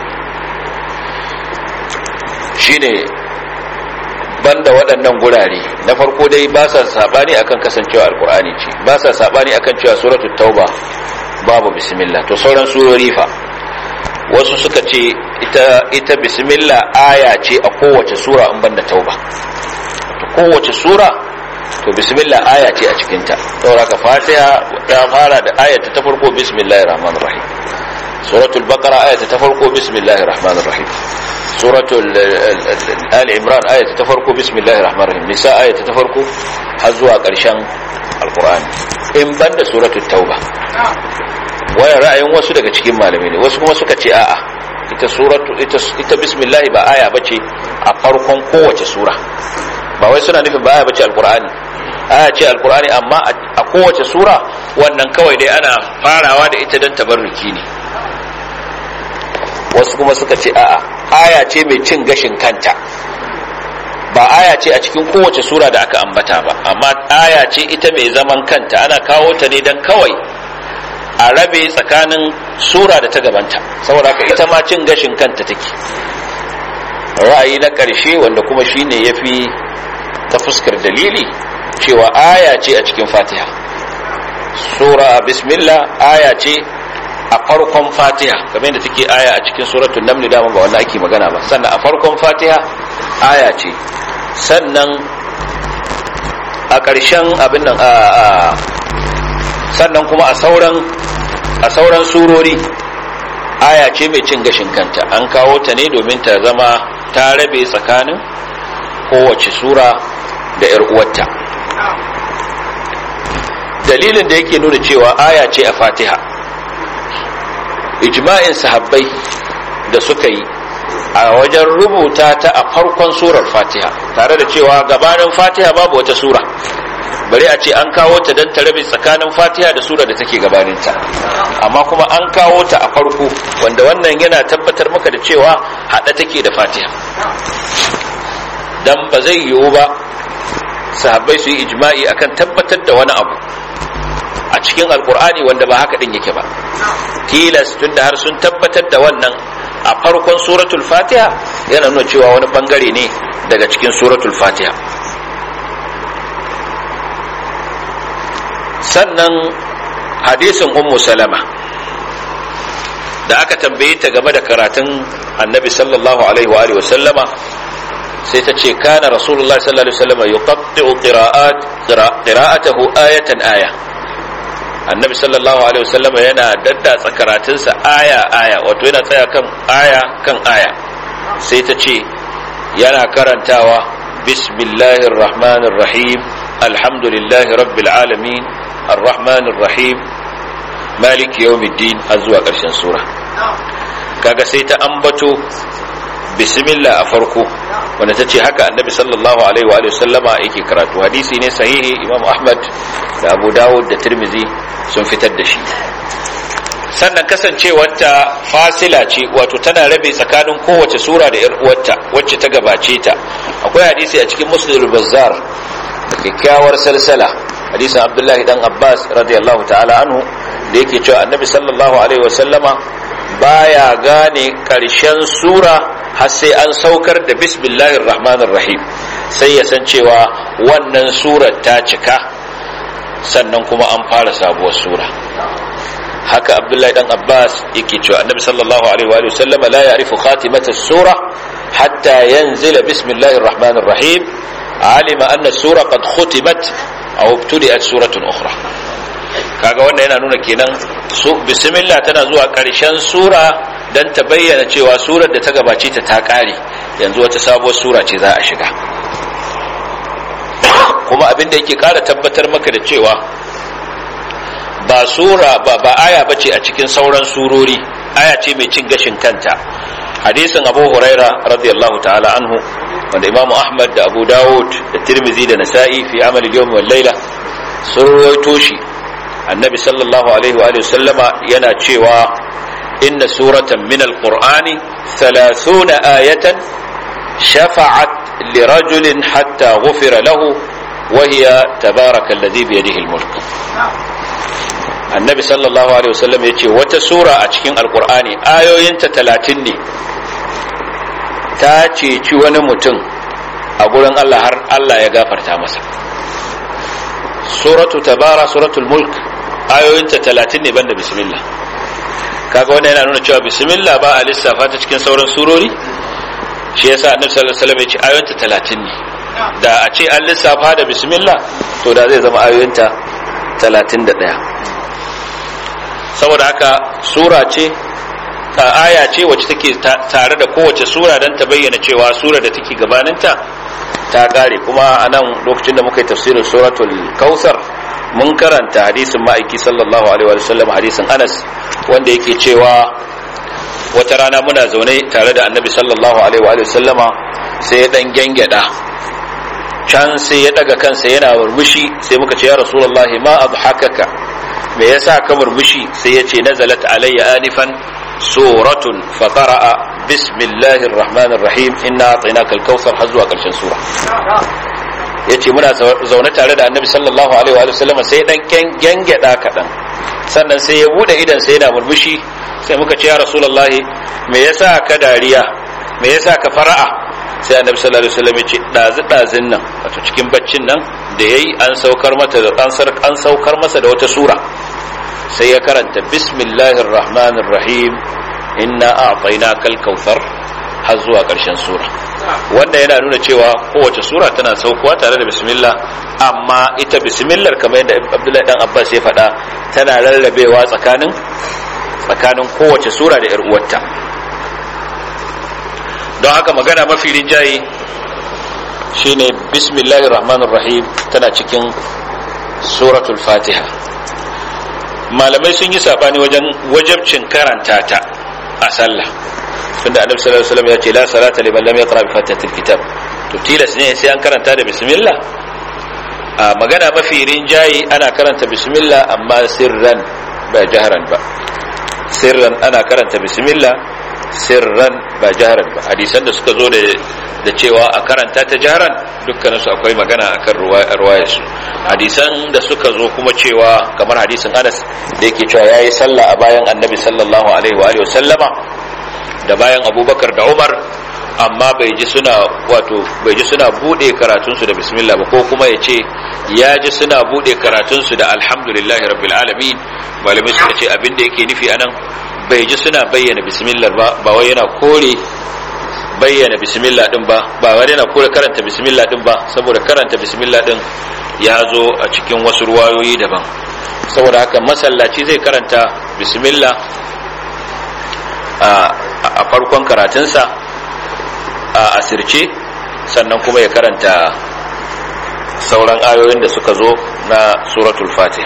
shine banda waɗannan gurare na farko dai ba sa sabani akan kasancewa alkur'ani ce ba sa sabani akan cewa suratul tauba babu bismillah to sauran surori fa wasu suka ce ita ita bismillah aya ce a kowace sura in banda tauba to kowace sura to bismillah aya ce a cikin ta saboda ka fatiha ta fara da ayata ta farko bismillahir rahmanir rahim suratul baqara ayata ta farko bismillahir rahmanir rahim suratul ali imran ayata ta farko bismillahir rahmanir rahim nisa ayata ta farko har zuwa karshen alqur'ani in banda suratul tauba wannan ra'ayin wasu daga cikin malamai ne wasu kuma suka ce a'a ita suratu ita ita bismillah ba aya bace a farkon kowace sura ba wai suna nufin ba aya bace alqur'ani aya ce alqur'ani amma a kowace sura wannan kawai dai ana farawa da ita don tabarruki ne wasu kuma suka ce a'a aya ce mai cin gashin kanta ba aya ce a cikin kowace sura da aka ambata ba amma aya ce ita mai zaman kanta ana kawo ta ne don kawai a rabe tsakanin sura da ta gabanta saboda haka ita ma cin gashin kanta take ra'ayi na ƙarshe wanda kuma shine yafi ta fuskar dalili cewa aya ce a cikin fatiha sura bismillah aya ce a farkon fatiha kamar da take aya a cikin suratul naml da ba wannan ake magana ba sannan a farkon fatiha aya ce sannan a ƙarshen abin nan a sannan kuma a sauran a sauran surori aya ce mai cin gashin kanta an kawo ta ne domin ta zama ta rabe tsakanin kowace sura da 'yar uwarta dalilin da yake nuna cewa aya ce a fatiha ijma'in sahabbai da suka yi a wajen rubuta ta a farkon surar fatiha tare da cewa gabanin fatiha babu wata sura bari a ce an kawo ta don ta rabe tsakanin fatiha da sura da take gabaninta amma kuma an kawo ta a farko wanda wannan yana tabbatar maka da cewa haɗa take da fatiha dan ba zai yiwu ba sahabbai su yi ijma'i akan tabbatar da wani abu a cikin alkur'ani wanda ba haka din yake ba tilas tunda har sun tabbatar da wannan a farkon suratul fatiha yana nuna cewa wani bangare ne daga cikin suratul fatiha sannan hadisin ummu salama da aka tambaye ta game da karatun annabi sallallahu alaihi wa alihi sallama sai ta ce kana rasulullahi sallallahu alaihi wasallam yuqatti'u qira'at qira'atahu ayatan aya annabi sallallahu alaihi wasallam yana daddatsa karatunsa aya aya wato yana tsaya kan aya kan aya sai ta ce yana karantawa bismillahir rahmanir rahim alhamdulillahi rabbil alamin arrahmanir rahim maliki yawmiddin har zuwa ƙarshen sura kaga sai ta ambato bismillah a farko wanda ta ce haka annabi sallallahu alaihi wa sallama yake karatu hadisi ne sahihi imam ahmad da abu dawud da tirmizi sun fitar da shi sannan kasancewarta fasila ce wato tana rabe tsakanin kowace sura da 'yar uwarta wacce ta gabace ta akwai hadisi a cikin muslim bazzar da kyakkyawar salsala hadisin abdullahi dan abbas radiyallahu ta'ala anhu da yake cewa annabi sallallahu alaihi wa sallama baya gane karshen sura har sai an saukar da bismillahir rahmanir rahim sai ya san cewa wannan surar ta cika sannan kuma an fara sabuwar sura haka abdullahi dan abbas yake cewa annabi sallallahu alaihi wa sallam la ya'rifu khatimata sura hatta yanzila bismillahir rahmanir rahim alima anna sura qad khutimat aw ibtudi'at suratun ukhra kaga wannan yana nuna kenan su bismillah tana zuwa karshen sura dan ta bayyana cewa surar da ta gabace ta ta kare yanzu wata sabuwar sura ce za a shiga kuma abin da yake kara tabbatar maka da cewa ba sura ba ba aya bace a cikin sauran surori aya ce mai cin gashin kanta hadisin abu huraira radiyallahu ta'ala anhu wanda imamu ahmad da abu dawud da tirmizi da nasa'i fi amal yawm wal layla sun rawaito shi annabi sallallahu alaihi wa sallama yana cewa inna suratan min alqur'ani 30 ayatan shafa'at lirajulin hatta ghufira lahu وهي تبارك الذي بيده الملك annabi sallallahu alaihi wasallam ya ce wata sura a cikin alkur'ani ayoyinta talatin ne ta ceci wani mutum a gurin allah har allah ya gafarta masa suratu tabara suratul mulk ayoyinta talatin ne banda bismillah kaga wannan yana nuna cewa bismillah ba a lissafa ta cikin sauran surori shi yasa annabi sallallahu alaihi wasallam ya ce ayoyinta talatin ne da a ce an lissafa da bismillah to da zai zama ayoyinta talatin da ɗaya saboda haka sura ce aya ce wacce take tare da kowace sura don ta bayyana cewa sura da take gabaninta ta gare kuma a nan lokacin da muka yi tafsirin suratul kausar mun karanta hadisin ma'aiki sallallahu alaihi wa sallam hadisin anas wanda yake cewa wata rana muna zaune tare da annabi sallallahu alaihi wa sallama sai ya dan gyangyaɗa can sai ya daga kansa yana murmushi sai muka ce ya rasulullahi ma abhakaka me yasa ka murmushi sai ya ce nazalat alayya anifan suratun fa qara'a bismillahir rahmanir rahim inna a'tainaka al-kautsar har zuwa karshen sura yace muna zaune tare da annabi sallallahu alaihi wa sallam sai dan gengeda kadan sannan sai ya bude idan sai yana murmushi sai muka ce ya rasulullahi me yasa ka dariya me yasa ka fara'a sai annabi sallallahu alaihi wasallam ya ce dazu dazin nan wato cikin baccin nan da yayi an saukar mata da an saukar masa da wata sura sai ya karanta bismillahir rahmanir rahim inna a'tainakal kautsar har zuwa ƙarshen sura wanda yana nuna cewa kowace sura tana saukuwa tare da bismillah amma ita bismillah kamar yadda abdullahi dan abbas ya faɗa tana rarrabewa tsakanin tsakanin kowace sura da 'yar uwarta don haka magana mafi rinjaye shine bismillahir rahmanir rahim tana cikin suratul fatiha malamai sun yi sabani wajen wajabcin karanta ta a sallah tunda annabi sallallahu alaihi wasallam ya ce la salata liman lam yaqra bi fatihatil kitab to tilas ne sai an karanta da bismillah a magana mafi rinjaye ana karanta bismillah amma sirran ba jaharan ba sirran ana karanta bismillah sirran ba jaharan ba hadisan da suka zo da da cewa a karanta ta jaharan dukkanin su akwai magana akan ruwayar su hadisan da suka zo kuma cewa kamar hadisin Anas da yake cewa yayi sallah a bayan Annabi sallallahu alaihi wa alihi wasallama da bayan Abubakar da Umar amma bai ji suna wato bai ji suna bude karatunsu da bismillah ba ko kuma ya ce ya ji suna bude karatunsu da alhamdulillahi rabbil alamin malamai suka ce abin da yake nufi anan bai ji suna bayyana bismillah ba ba wai yana kore bayyana bismillah din ba ba wai yana kore karanta bismillah din ba saboda karanta bismillah din ya zo a cikin wasu ruwayoyi daban saboda haka masallaci zai karanta bismillah a farkon karatunsa a asirce sannan kuma ya karanta sauran ayoyin da suka zo na suratul fatih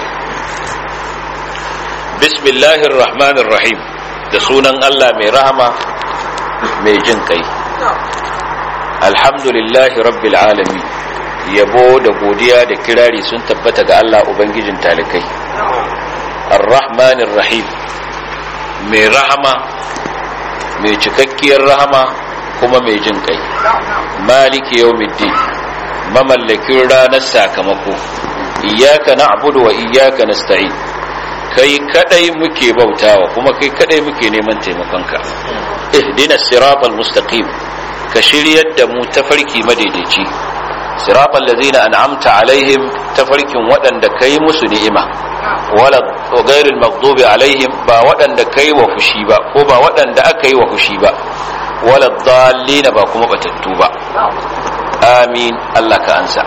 bismillahir rahmanir rahim da sunan Allah mai rahama mai jin kai alhamdulillahi rabbil alamin yabo da godiya da kirari sun tabbata ga Allah ubangijin talikai ar-rahmanir rahim mai rahama mai cikakkiyar rahama kuma mai jin kai maliki yawmiddin mamallakin ranar sakamako iyyaka na'budu wa iyyaka nasta'in kai kadai muke bautawa kuma kai kadai muke neman taimakonka ihdina siratal mustaqim ka shiryar da mu tafarki madaidaici siratal ladzina an'amta alaihim tafarkin waɗanda kai musu ni'ima wala ghairil maghdubi alaihim ba waɗanda kai wa fushi ba ko ba waɗanda aka yi wa fushi ba wala dhallina ba kuma batattu ba amin Allah ka ansa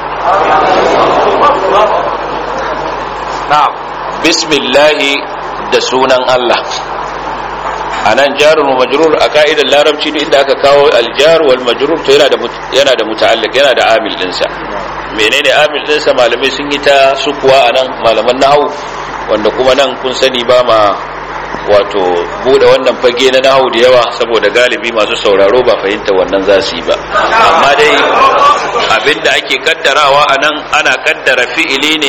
na'am bismillahi da sunan Allah anan jarun wa majrur a ka'idar larabci duk inda aka kawo aljar wal majrur to yana da yana da muta'alliq yana da amil dinsa menene amil dinsa malamai sun yi ta sukuwa anan malaman nahwu wanda kuma nan kun sani ba ma wato bude wannan fage na nahu da yawa saboda galibi masu sauraro ba fahimta wannan za su yi ba amma dai abinda ake kaddarawa a nan ana kaddara fi'ili ne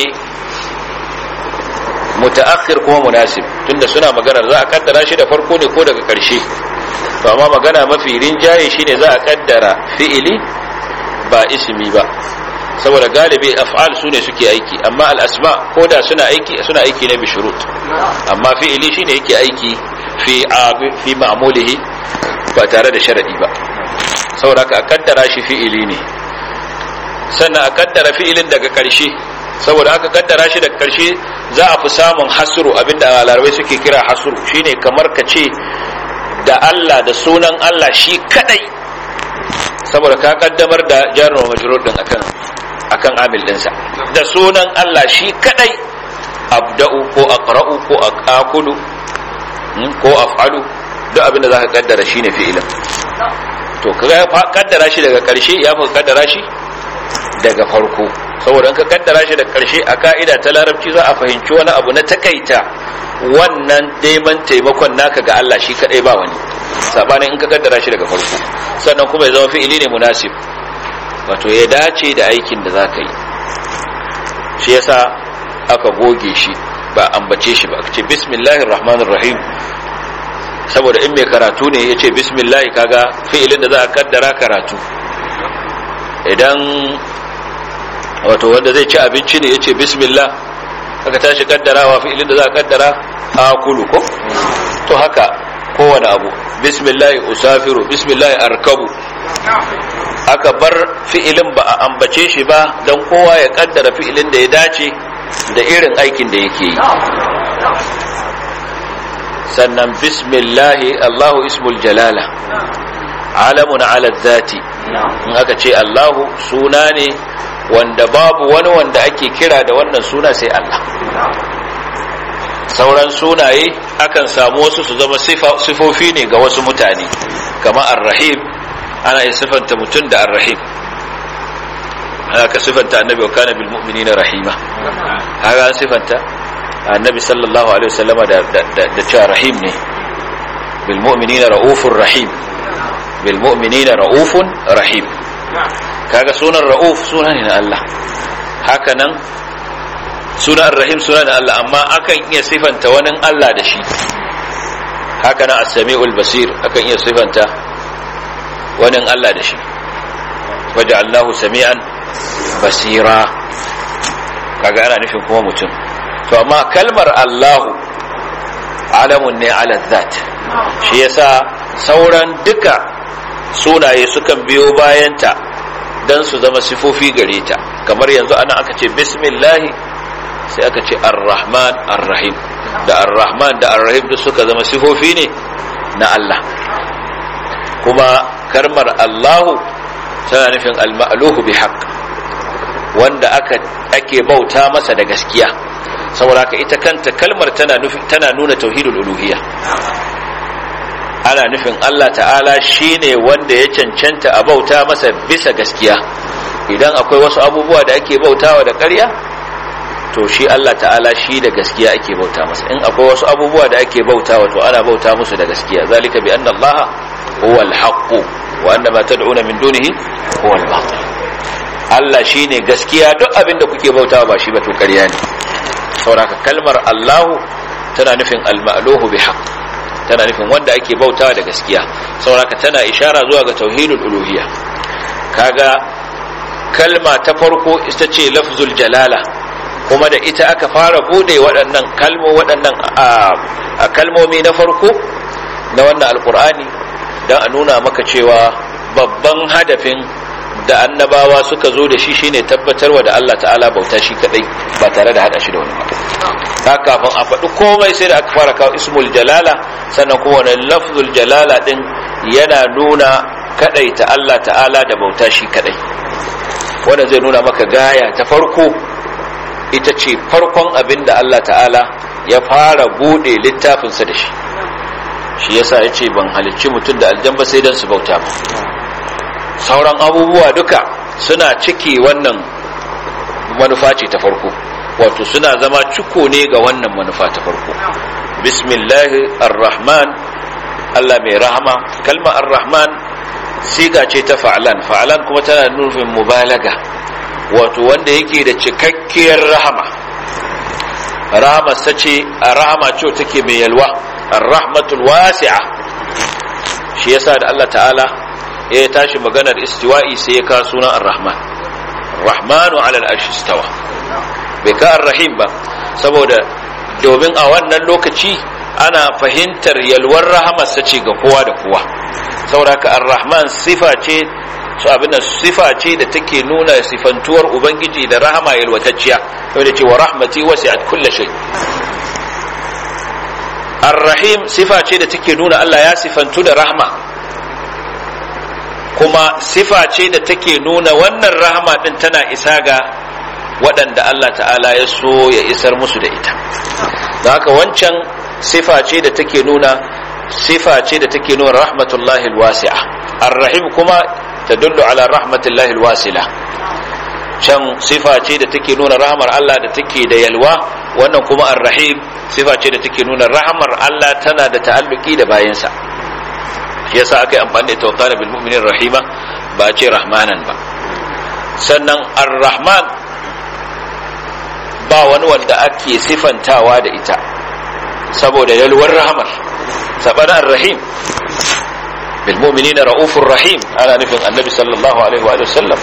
mutaakhir kuma munasib tunda suna maganar za a kaddara shi da farko ne ko daga karshe to amma magana mafi rinjaye shine za a kaddara fi'ili ba ismi ba saboda galibi af'al su ne suke aiki amma al'asma ko da suna aiki suna aiki ne bi shurut amma fi'ili shine yake aiki fi fi ma'mulihi ba tare da sharadi ba saboda ka kaddara shi fi'ili ne sannan a kaddara fi'ilin daga karshe saboda aka kaddara shi daga karshe za a fi samun hasru abinda larabai suke kira hasru shine kamar ka ce da Allah da sunan Allah shi kadai saboda ka kaddamar da jarin majrur din akan akan amil dinsa da sunan Allah shi kadai abda'u ko aqra'u ko aqulu ko af'alu duk abin da zaka kaddara shine fi'ilin to kaga kaddara shi daga karshe ya fi kaddara shi daga farko saboda ka kaddara shi daga karshe a ka'ida ta larabci za a fahimci wani abu na takaita wannan neman taimakon naka ga Allah shi kadai ba wani sabanin in ka kaddara shi daga farko sannan kuma ya zama fi'ili ne munasib wato ya dace da aikin da za ka yi shi yasa aka goge shi ba ambace shi ba ce bismillahir rahmanir rahim saboda in mai karatu ne ya ce bismillahi kaga fi'ilin da za a kaddara karatu idan wato wanda zai ci abinci ne ya ce bismillah aka tashi kaddarawa fi'ilin da za a kaddara akulu ko to haka kowane abu bismillahi usafiru bismillahi arkabu aka bar fi'ilin ba a ambace shi ba don kowa ya kaddara fi'ilin da ya dace da irin aikin da yake yi sannan bismillahi allahu ismul jalala alamun ala zati in aka ce allahu suna ne wanda babu wani wanda ake kira da wannan suna sai allah sauran sunaye akan samu wasu su zama sifofi ne ga wasu mutane kama arrahim ana yin sifanta mutum da arrahim ana ka sifanta annabi wa kana bil mu'minina rahima haka an sifanta annabi sallallahu alaihi wasallama da da cewa rahim ne bil mu'minina raufur rahim bil mu'minina raufun rahim kaga sunan rauf sunan ne na Allah haka nan sunan rahim sunan Allah amma akan iya sifanta wani Allah da shi haka nan as-sami'ul basir akan iya sifanta wani Allah da shi waja'alnahu sami'an basira kaga ana nufin kuma mutum to amma kalmar Allahu alamun ne ala zat shi yasa sauran duka sunaye sukan biyo bayanta dan su zama sifofi gare ta kamar yanzu ana aka ce bismillahi sai aka ce ar-rahman ar-rahim da ar-rahman da ar-rahim duk suka zama sifofi ne na Allah kuma karmar Allahu tana nufin al-ma'luhu bi haqq wanda aka ake bauta masa da gaskiya saboda haka ita kanta kalmar tana nufin tana nuna tauhidul uluhiyya ana nufin Allah ta'ala shine wanda ya cancanta a bauta masa bisa gaskiya idan akwai wasu abubuwa da ake bautawa da ƙarya to shi Allah ta'ala shi da gaskiya ake bauta masa in akwai wasu abubuwa da ake bautawa to ana bauta musu da gaskiya zalika bi anna Allah huwa al-haqq wa anna ma tad'una min dunihi huwa al-batil Allah shine gaskiya duk abin da kuke bautawa ba shi ba to ƙarya ne saboda kalmar Allahu tana nufin al-ma'luhu bi haqq tana nufin wanda ake bautawa da gaskiya saboda tana ishara zuwa ga tauhidul uluhiyya kaga kalma ta farko ita ce lafzul jalala kuma da ita aka fara bude waɗannan kalmo waɗannan a kalmomi na farko na wannan alkur'ani don a nuna maka cewa babban hadafin da annabawa suka zo da shi shine tabbatarwa da Allah ta'ala bauta shi kadai ba tare da hada shi da wani ba ta kafin a faɗi komai sai da aka fara kawo ismul jalala sannan kuma wani lafzul jalala din yana nuna kadaita Allah ta'ala da bauta shi kadai wanda zai nuna maka gaya ta farko ita ce farkon abin da Allah ta'ala ya fara bude littafinsa da shi shi yasa ya ce ban halicci mutum da aljan ba sai don su bauta ba sauran abubuwa duka suna ciki wannan manufa ce ta farko wato suna zama ciko ne ga wannan manufa ta farko bismillahi ar-rahman Allah mai rahama kalma ar-rahman siga ce ta fa'alan fa'alan kuma tana nufin mubalaga wato wanda yake da cikakkiyar rahama rahama sace a rahama ce take mai yalwa ar-rahmatul wasi'a shi yasa da Allah ta'ala ya tashi maganar istiwa'i sai ya ka sunan ar-rahman rahmanu ala al-arshi istawa bai ka ar-rahim ba saboda domin a wannan lokaci ana fahimtar yalwar rahamarsa ce ga kowa da kowa sauraka ar-rahman sifa ce su abin da sifa ce da take nuna sifantuwar ubangiji da rahama yalwatacciya wanda ce wa rahmati wasi'at kulli shay ar-rahim sifa ce da take nuna Allah ya sifantu da rahma kuma sifa ce da take nuna wannan rahama din tana isa ga waɗanda Allah ta'ala ya so ya isar musu da ita da haka wancan sifa ce da take nuna sifa ce da take nuna rahmatullahi alwasi'a ar-rahim kuma tadullu ala rahmatullahi alwasila can sifa ce da take nuna rahmar Allah da take da yalwa wannan kuma ar-rahim sifa ce da take nuna rahmar Allah tana da ta'alluki da bayansa shi yasa aka yi amfani da tawakkal bil mu'minin rahima ba ce rahmanan ba sannan ar-rahman ba wani wanda ake sifantawa da ita saboda yalwar rahamar sabanin rahim bil mu'minina raufur rahim ana nufin annabi sallallahu alaihi wa sallam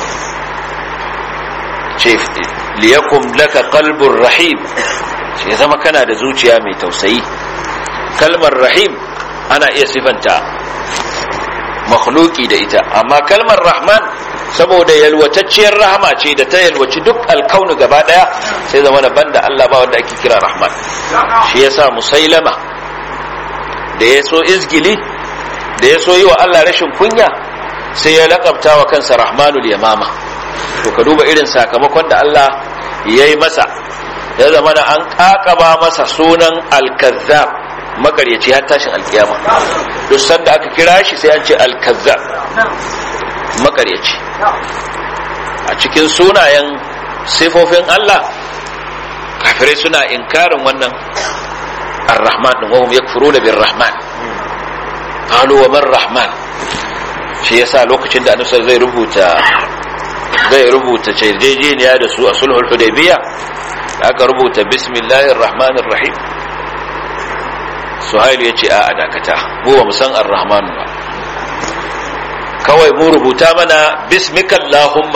ce liyakum laka qalbur rahim shi zama kana da zuciya mai tausayi kalmar rahim ana iya sifanta makhluki da ita amma kalmar rahman saboda yalwatacciyar rahama ce da ta yalwaci duk alkaunu gaba daya sai zama da banda Allah ba wanda ake kira rahman shi yasa musailama da ya so izgili da ya so yi wa Allah rashin kunya sai ya lakabta wa kansa rahmanul yamama to ka duba irin sakamakon da Allah ya yi masa ya zama da an kakaba masa sunan alkazzab makaryaci har tashin alkiyama duk sanda aka kira shi sai an ce alkazzab makaryaci a cikin sunayen sifofin Allah kafirai suna inkarin wannan ar-rahman din wahum yakfuruna bir-rahman qalu wa man rahman shi yasa lokacin da annabi zai rubuta zai rubuta yarjejeniya da su a sulhul hudaybiyya aka rubuta bismillahir rahmanir rahim suhail ya ce a dakata mu ba mu san ar-rahman ba kawai mu rubuta mana bismikallahumma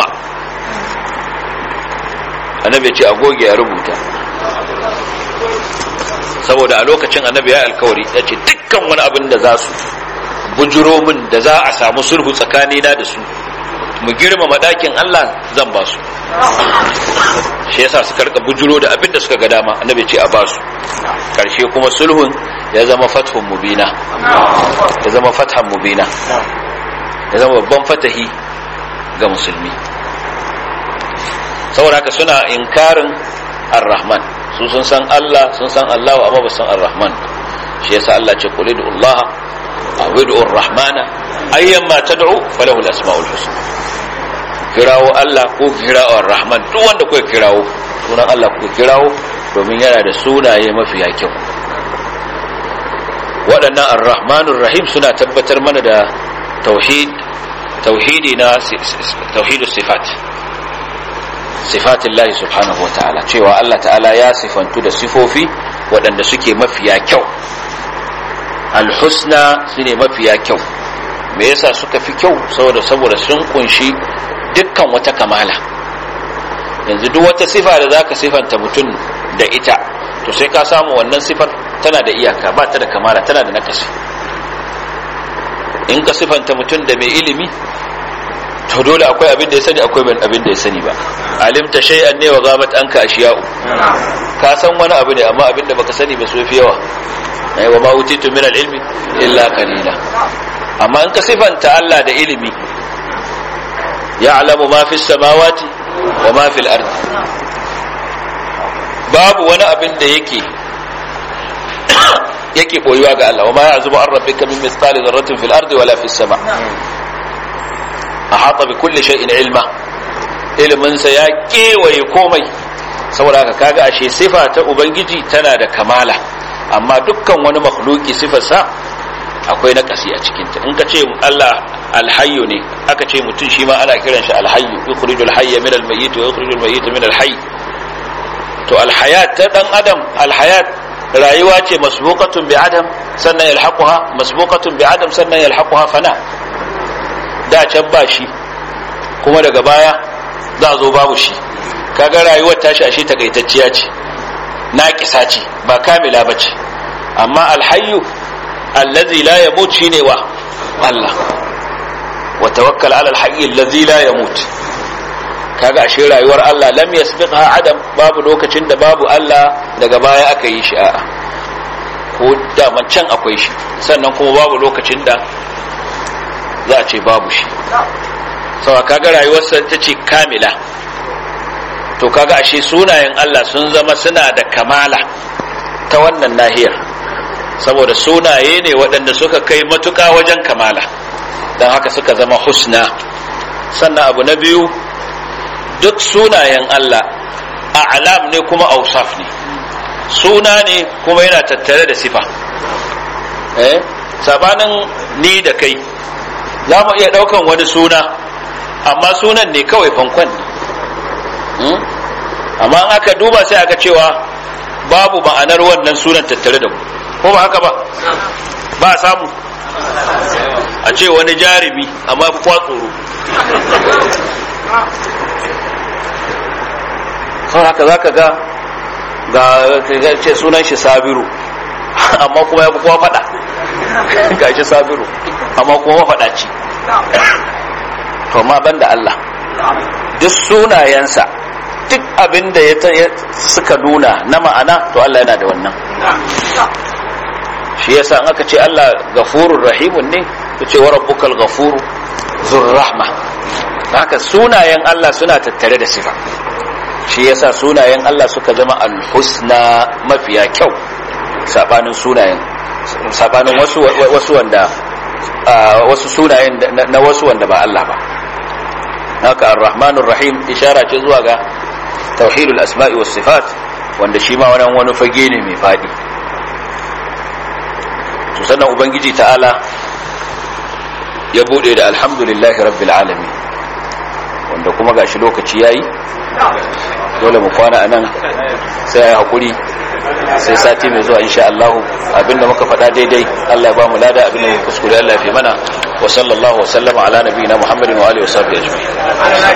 annabi ya ce agoge ya rubuta saboda a lokacin annabi ya alkawari ya ce dukkan wani abin da za su bujuro min da za a samu sulhu tsakanina da su mu girmama ɗakin Allah zan ba su shi yasa suka rika bujuro da abin da suka ga dama annabi ce a ba su karshe kuma sulhun ya zama fathun mubina ya zama fathan mubina ya zama babban fatahi ga musulmi saboda haka suna inkarin ar-rahman su sun san Allah sun san Allah amma ba san ar-rahman shi yasa Allah ce qul Allah aw ud'u ar-rahmana ayyamma tad'u falahu al-asma'ul husna kirawo Allah ko kirawo ar-rahman duk wanda kuka kirawo sunan Allah kuka kirawo domin yana da sunaye mafiya kyau waɗannan ar-rahmanur rahim suna tabbatar mana da tauhid tauhidi na tauhidus sifat sifatillahi subhanahu wa ta'ala cewa Allah ta'ala ya sifantu da sifofi waɗanda suke mafiya kyau alhusna su ne mafiya kyau me yasa suka fi kyau saboda saboda sun kunshi dukkan wata kamala yanzu duk wata sifa da zaka sifanta mutum da ita to sai ka samu wannan sifar tana da iyaka ba ta da kamala tana da nakasi in ka sifanta mutum da mai ilimi to dole akwai abin da ya sani akwai abin da ya sani ba alimta shay'an ne wa gabat anka ashiya'u ka san wani abu ne amma abin da baka sani ba su fi yawa ai wa ma utitu min al-ilmi illa qalila amma in ka sifanta Allah da ilimi ya'lamu ma fi samawati wa ma fi al-ardi babu wani abin da yake yake boyuwa ga Allah wa ma ya'zubu an rabbika min mithqali dharratin fil ardi wala fis sama ahata bi kulli shay'in ilma ilimin sa ya kewaye komai saboda haka kaga ashe sifa ta ubangiji tana da kamala amma dukkan wani makhluki sifarsa akwai na kasi a cikinta in ka ce Allah alhayyu ne aka ce mutum shi ma ana kiran shi alhayyu yukhrijul hayya min almayyit wa yukhrijul mayyita min alhayy to alhayat ta dan adam alhayat rayuwa ce masbuqatun bi adam sannan yalhaquha masbuqatun bi adam sannan yalhaquha fana da can ba shi kuma daga baya za zo babu shi kaga rayuwar tashi ashe takaitacciya ce naƙisa ce ba kamila ba ce amma alhayyu allazi la yamut shine wa Allah wa tawakkal ala alhayy allazi la yamut kaga ashe rayuwar Allah lam yasbiqha adam babu lokacin da babu Allah daga baya aka yi shi a'a ko da can akwai shi sannan kuma babu lokacin da za a ce babu shi sawa kaga rayuwarsa ta ce kamila to kaga ashe sunayen Allah sun zama suna da kamala ta wannan nahiyar saboda sunaye ne waɗanda suka kai matuƙa wajen kamala don haka suka zama husna sannan abu na biyu duk sunayen Allah a alam ne kuma ausaf ne suna ne kuma yana tattare da sifa eh sabanin ni da kai za mu iya ɗaukan wani suna amma sunan ne kawai fankon ne amma in aka duba sai aka cewa babu ma'anar wannan sunan tattare da mu ko ba haka ba ba samu a ce wani jarumi amma fi kwa tsoro sau haka za ka ga ga ce sunan shi sabiru amma kuma ya fi kowa fada ga shi sabiru amma kuma faɗaci to ma ban da Allah duk sunayensa duk abin da ya suka nuna na ma'ana to Allah yana da wannan shi yasa an aka ce Allah gafurur rahimun ne ku ce wa rabbukal gafuru zur rahma haka sunayen Allah suna tattare da sifa shi yasa sunayen Allah suka zama alhusna mafiya kyau sabanin sunayen sabanin wasu wasu wanda wasu sunayen na wasu wanda ba Allah ba haka ar-rahmanur rahim ishara ce zuwa ga tauhidul asma'i was sifat wanda shi ma wannan wani fage ne mai fadi to sannan ubangiji ta'ala ya bude da alhamdulillahi rabbil alamin wanda kuma gashi lokaci yayi dole mu kwana anan sai ya hakuri sai sati mai zuwa insha Allah abinda muka faɗa daidai Allah ya ba mu lada abinda muka kuskure Allah ya fi mana wa sallallahu wa sallama ala nabiyina Muhammadin wa alihi wa sahbihi ajma'in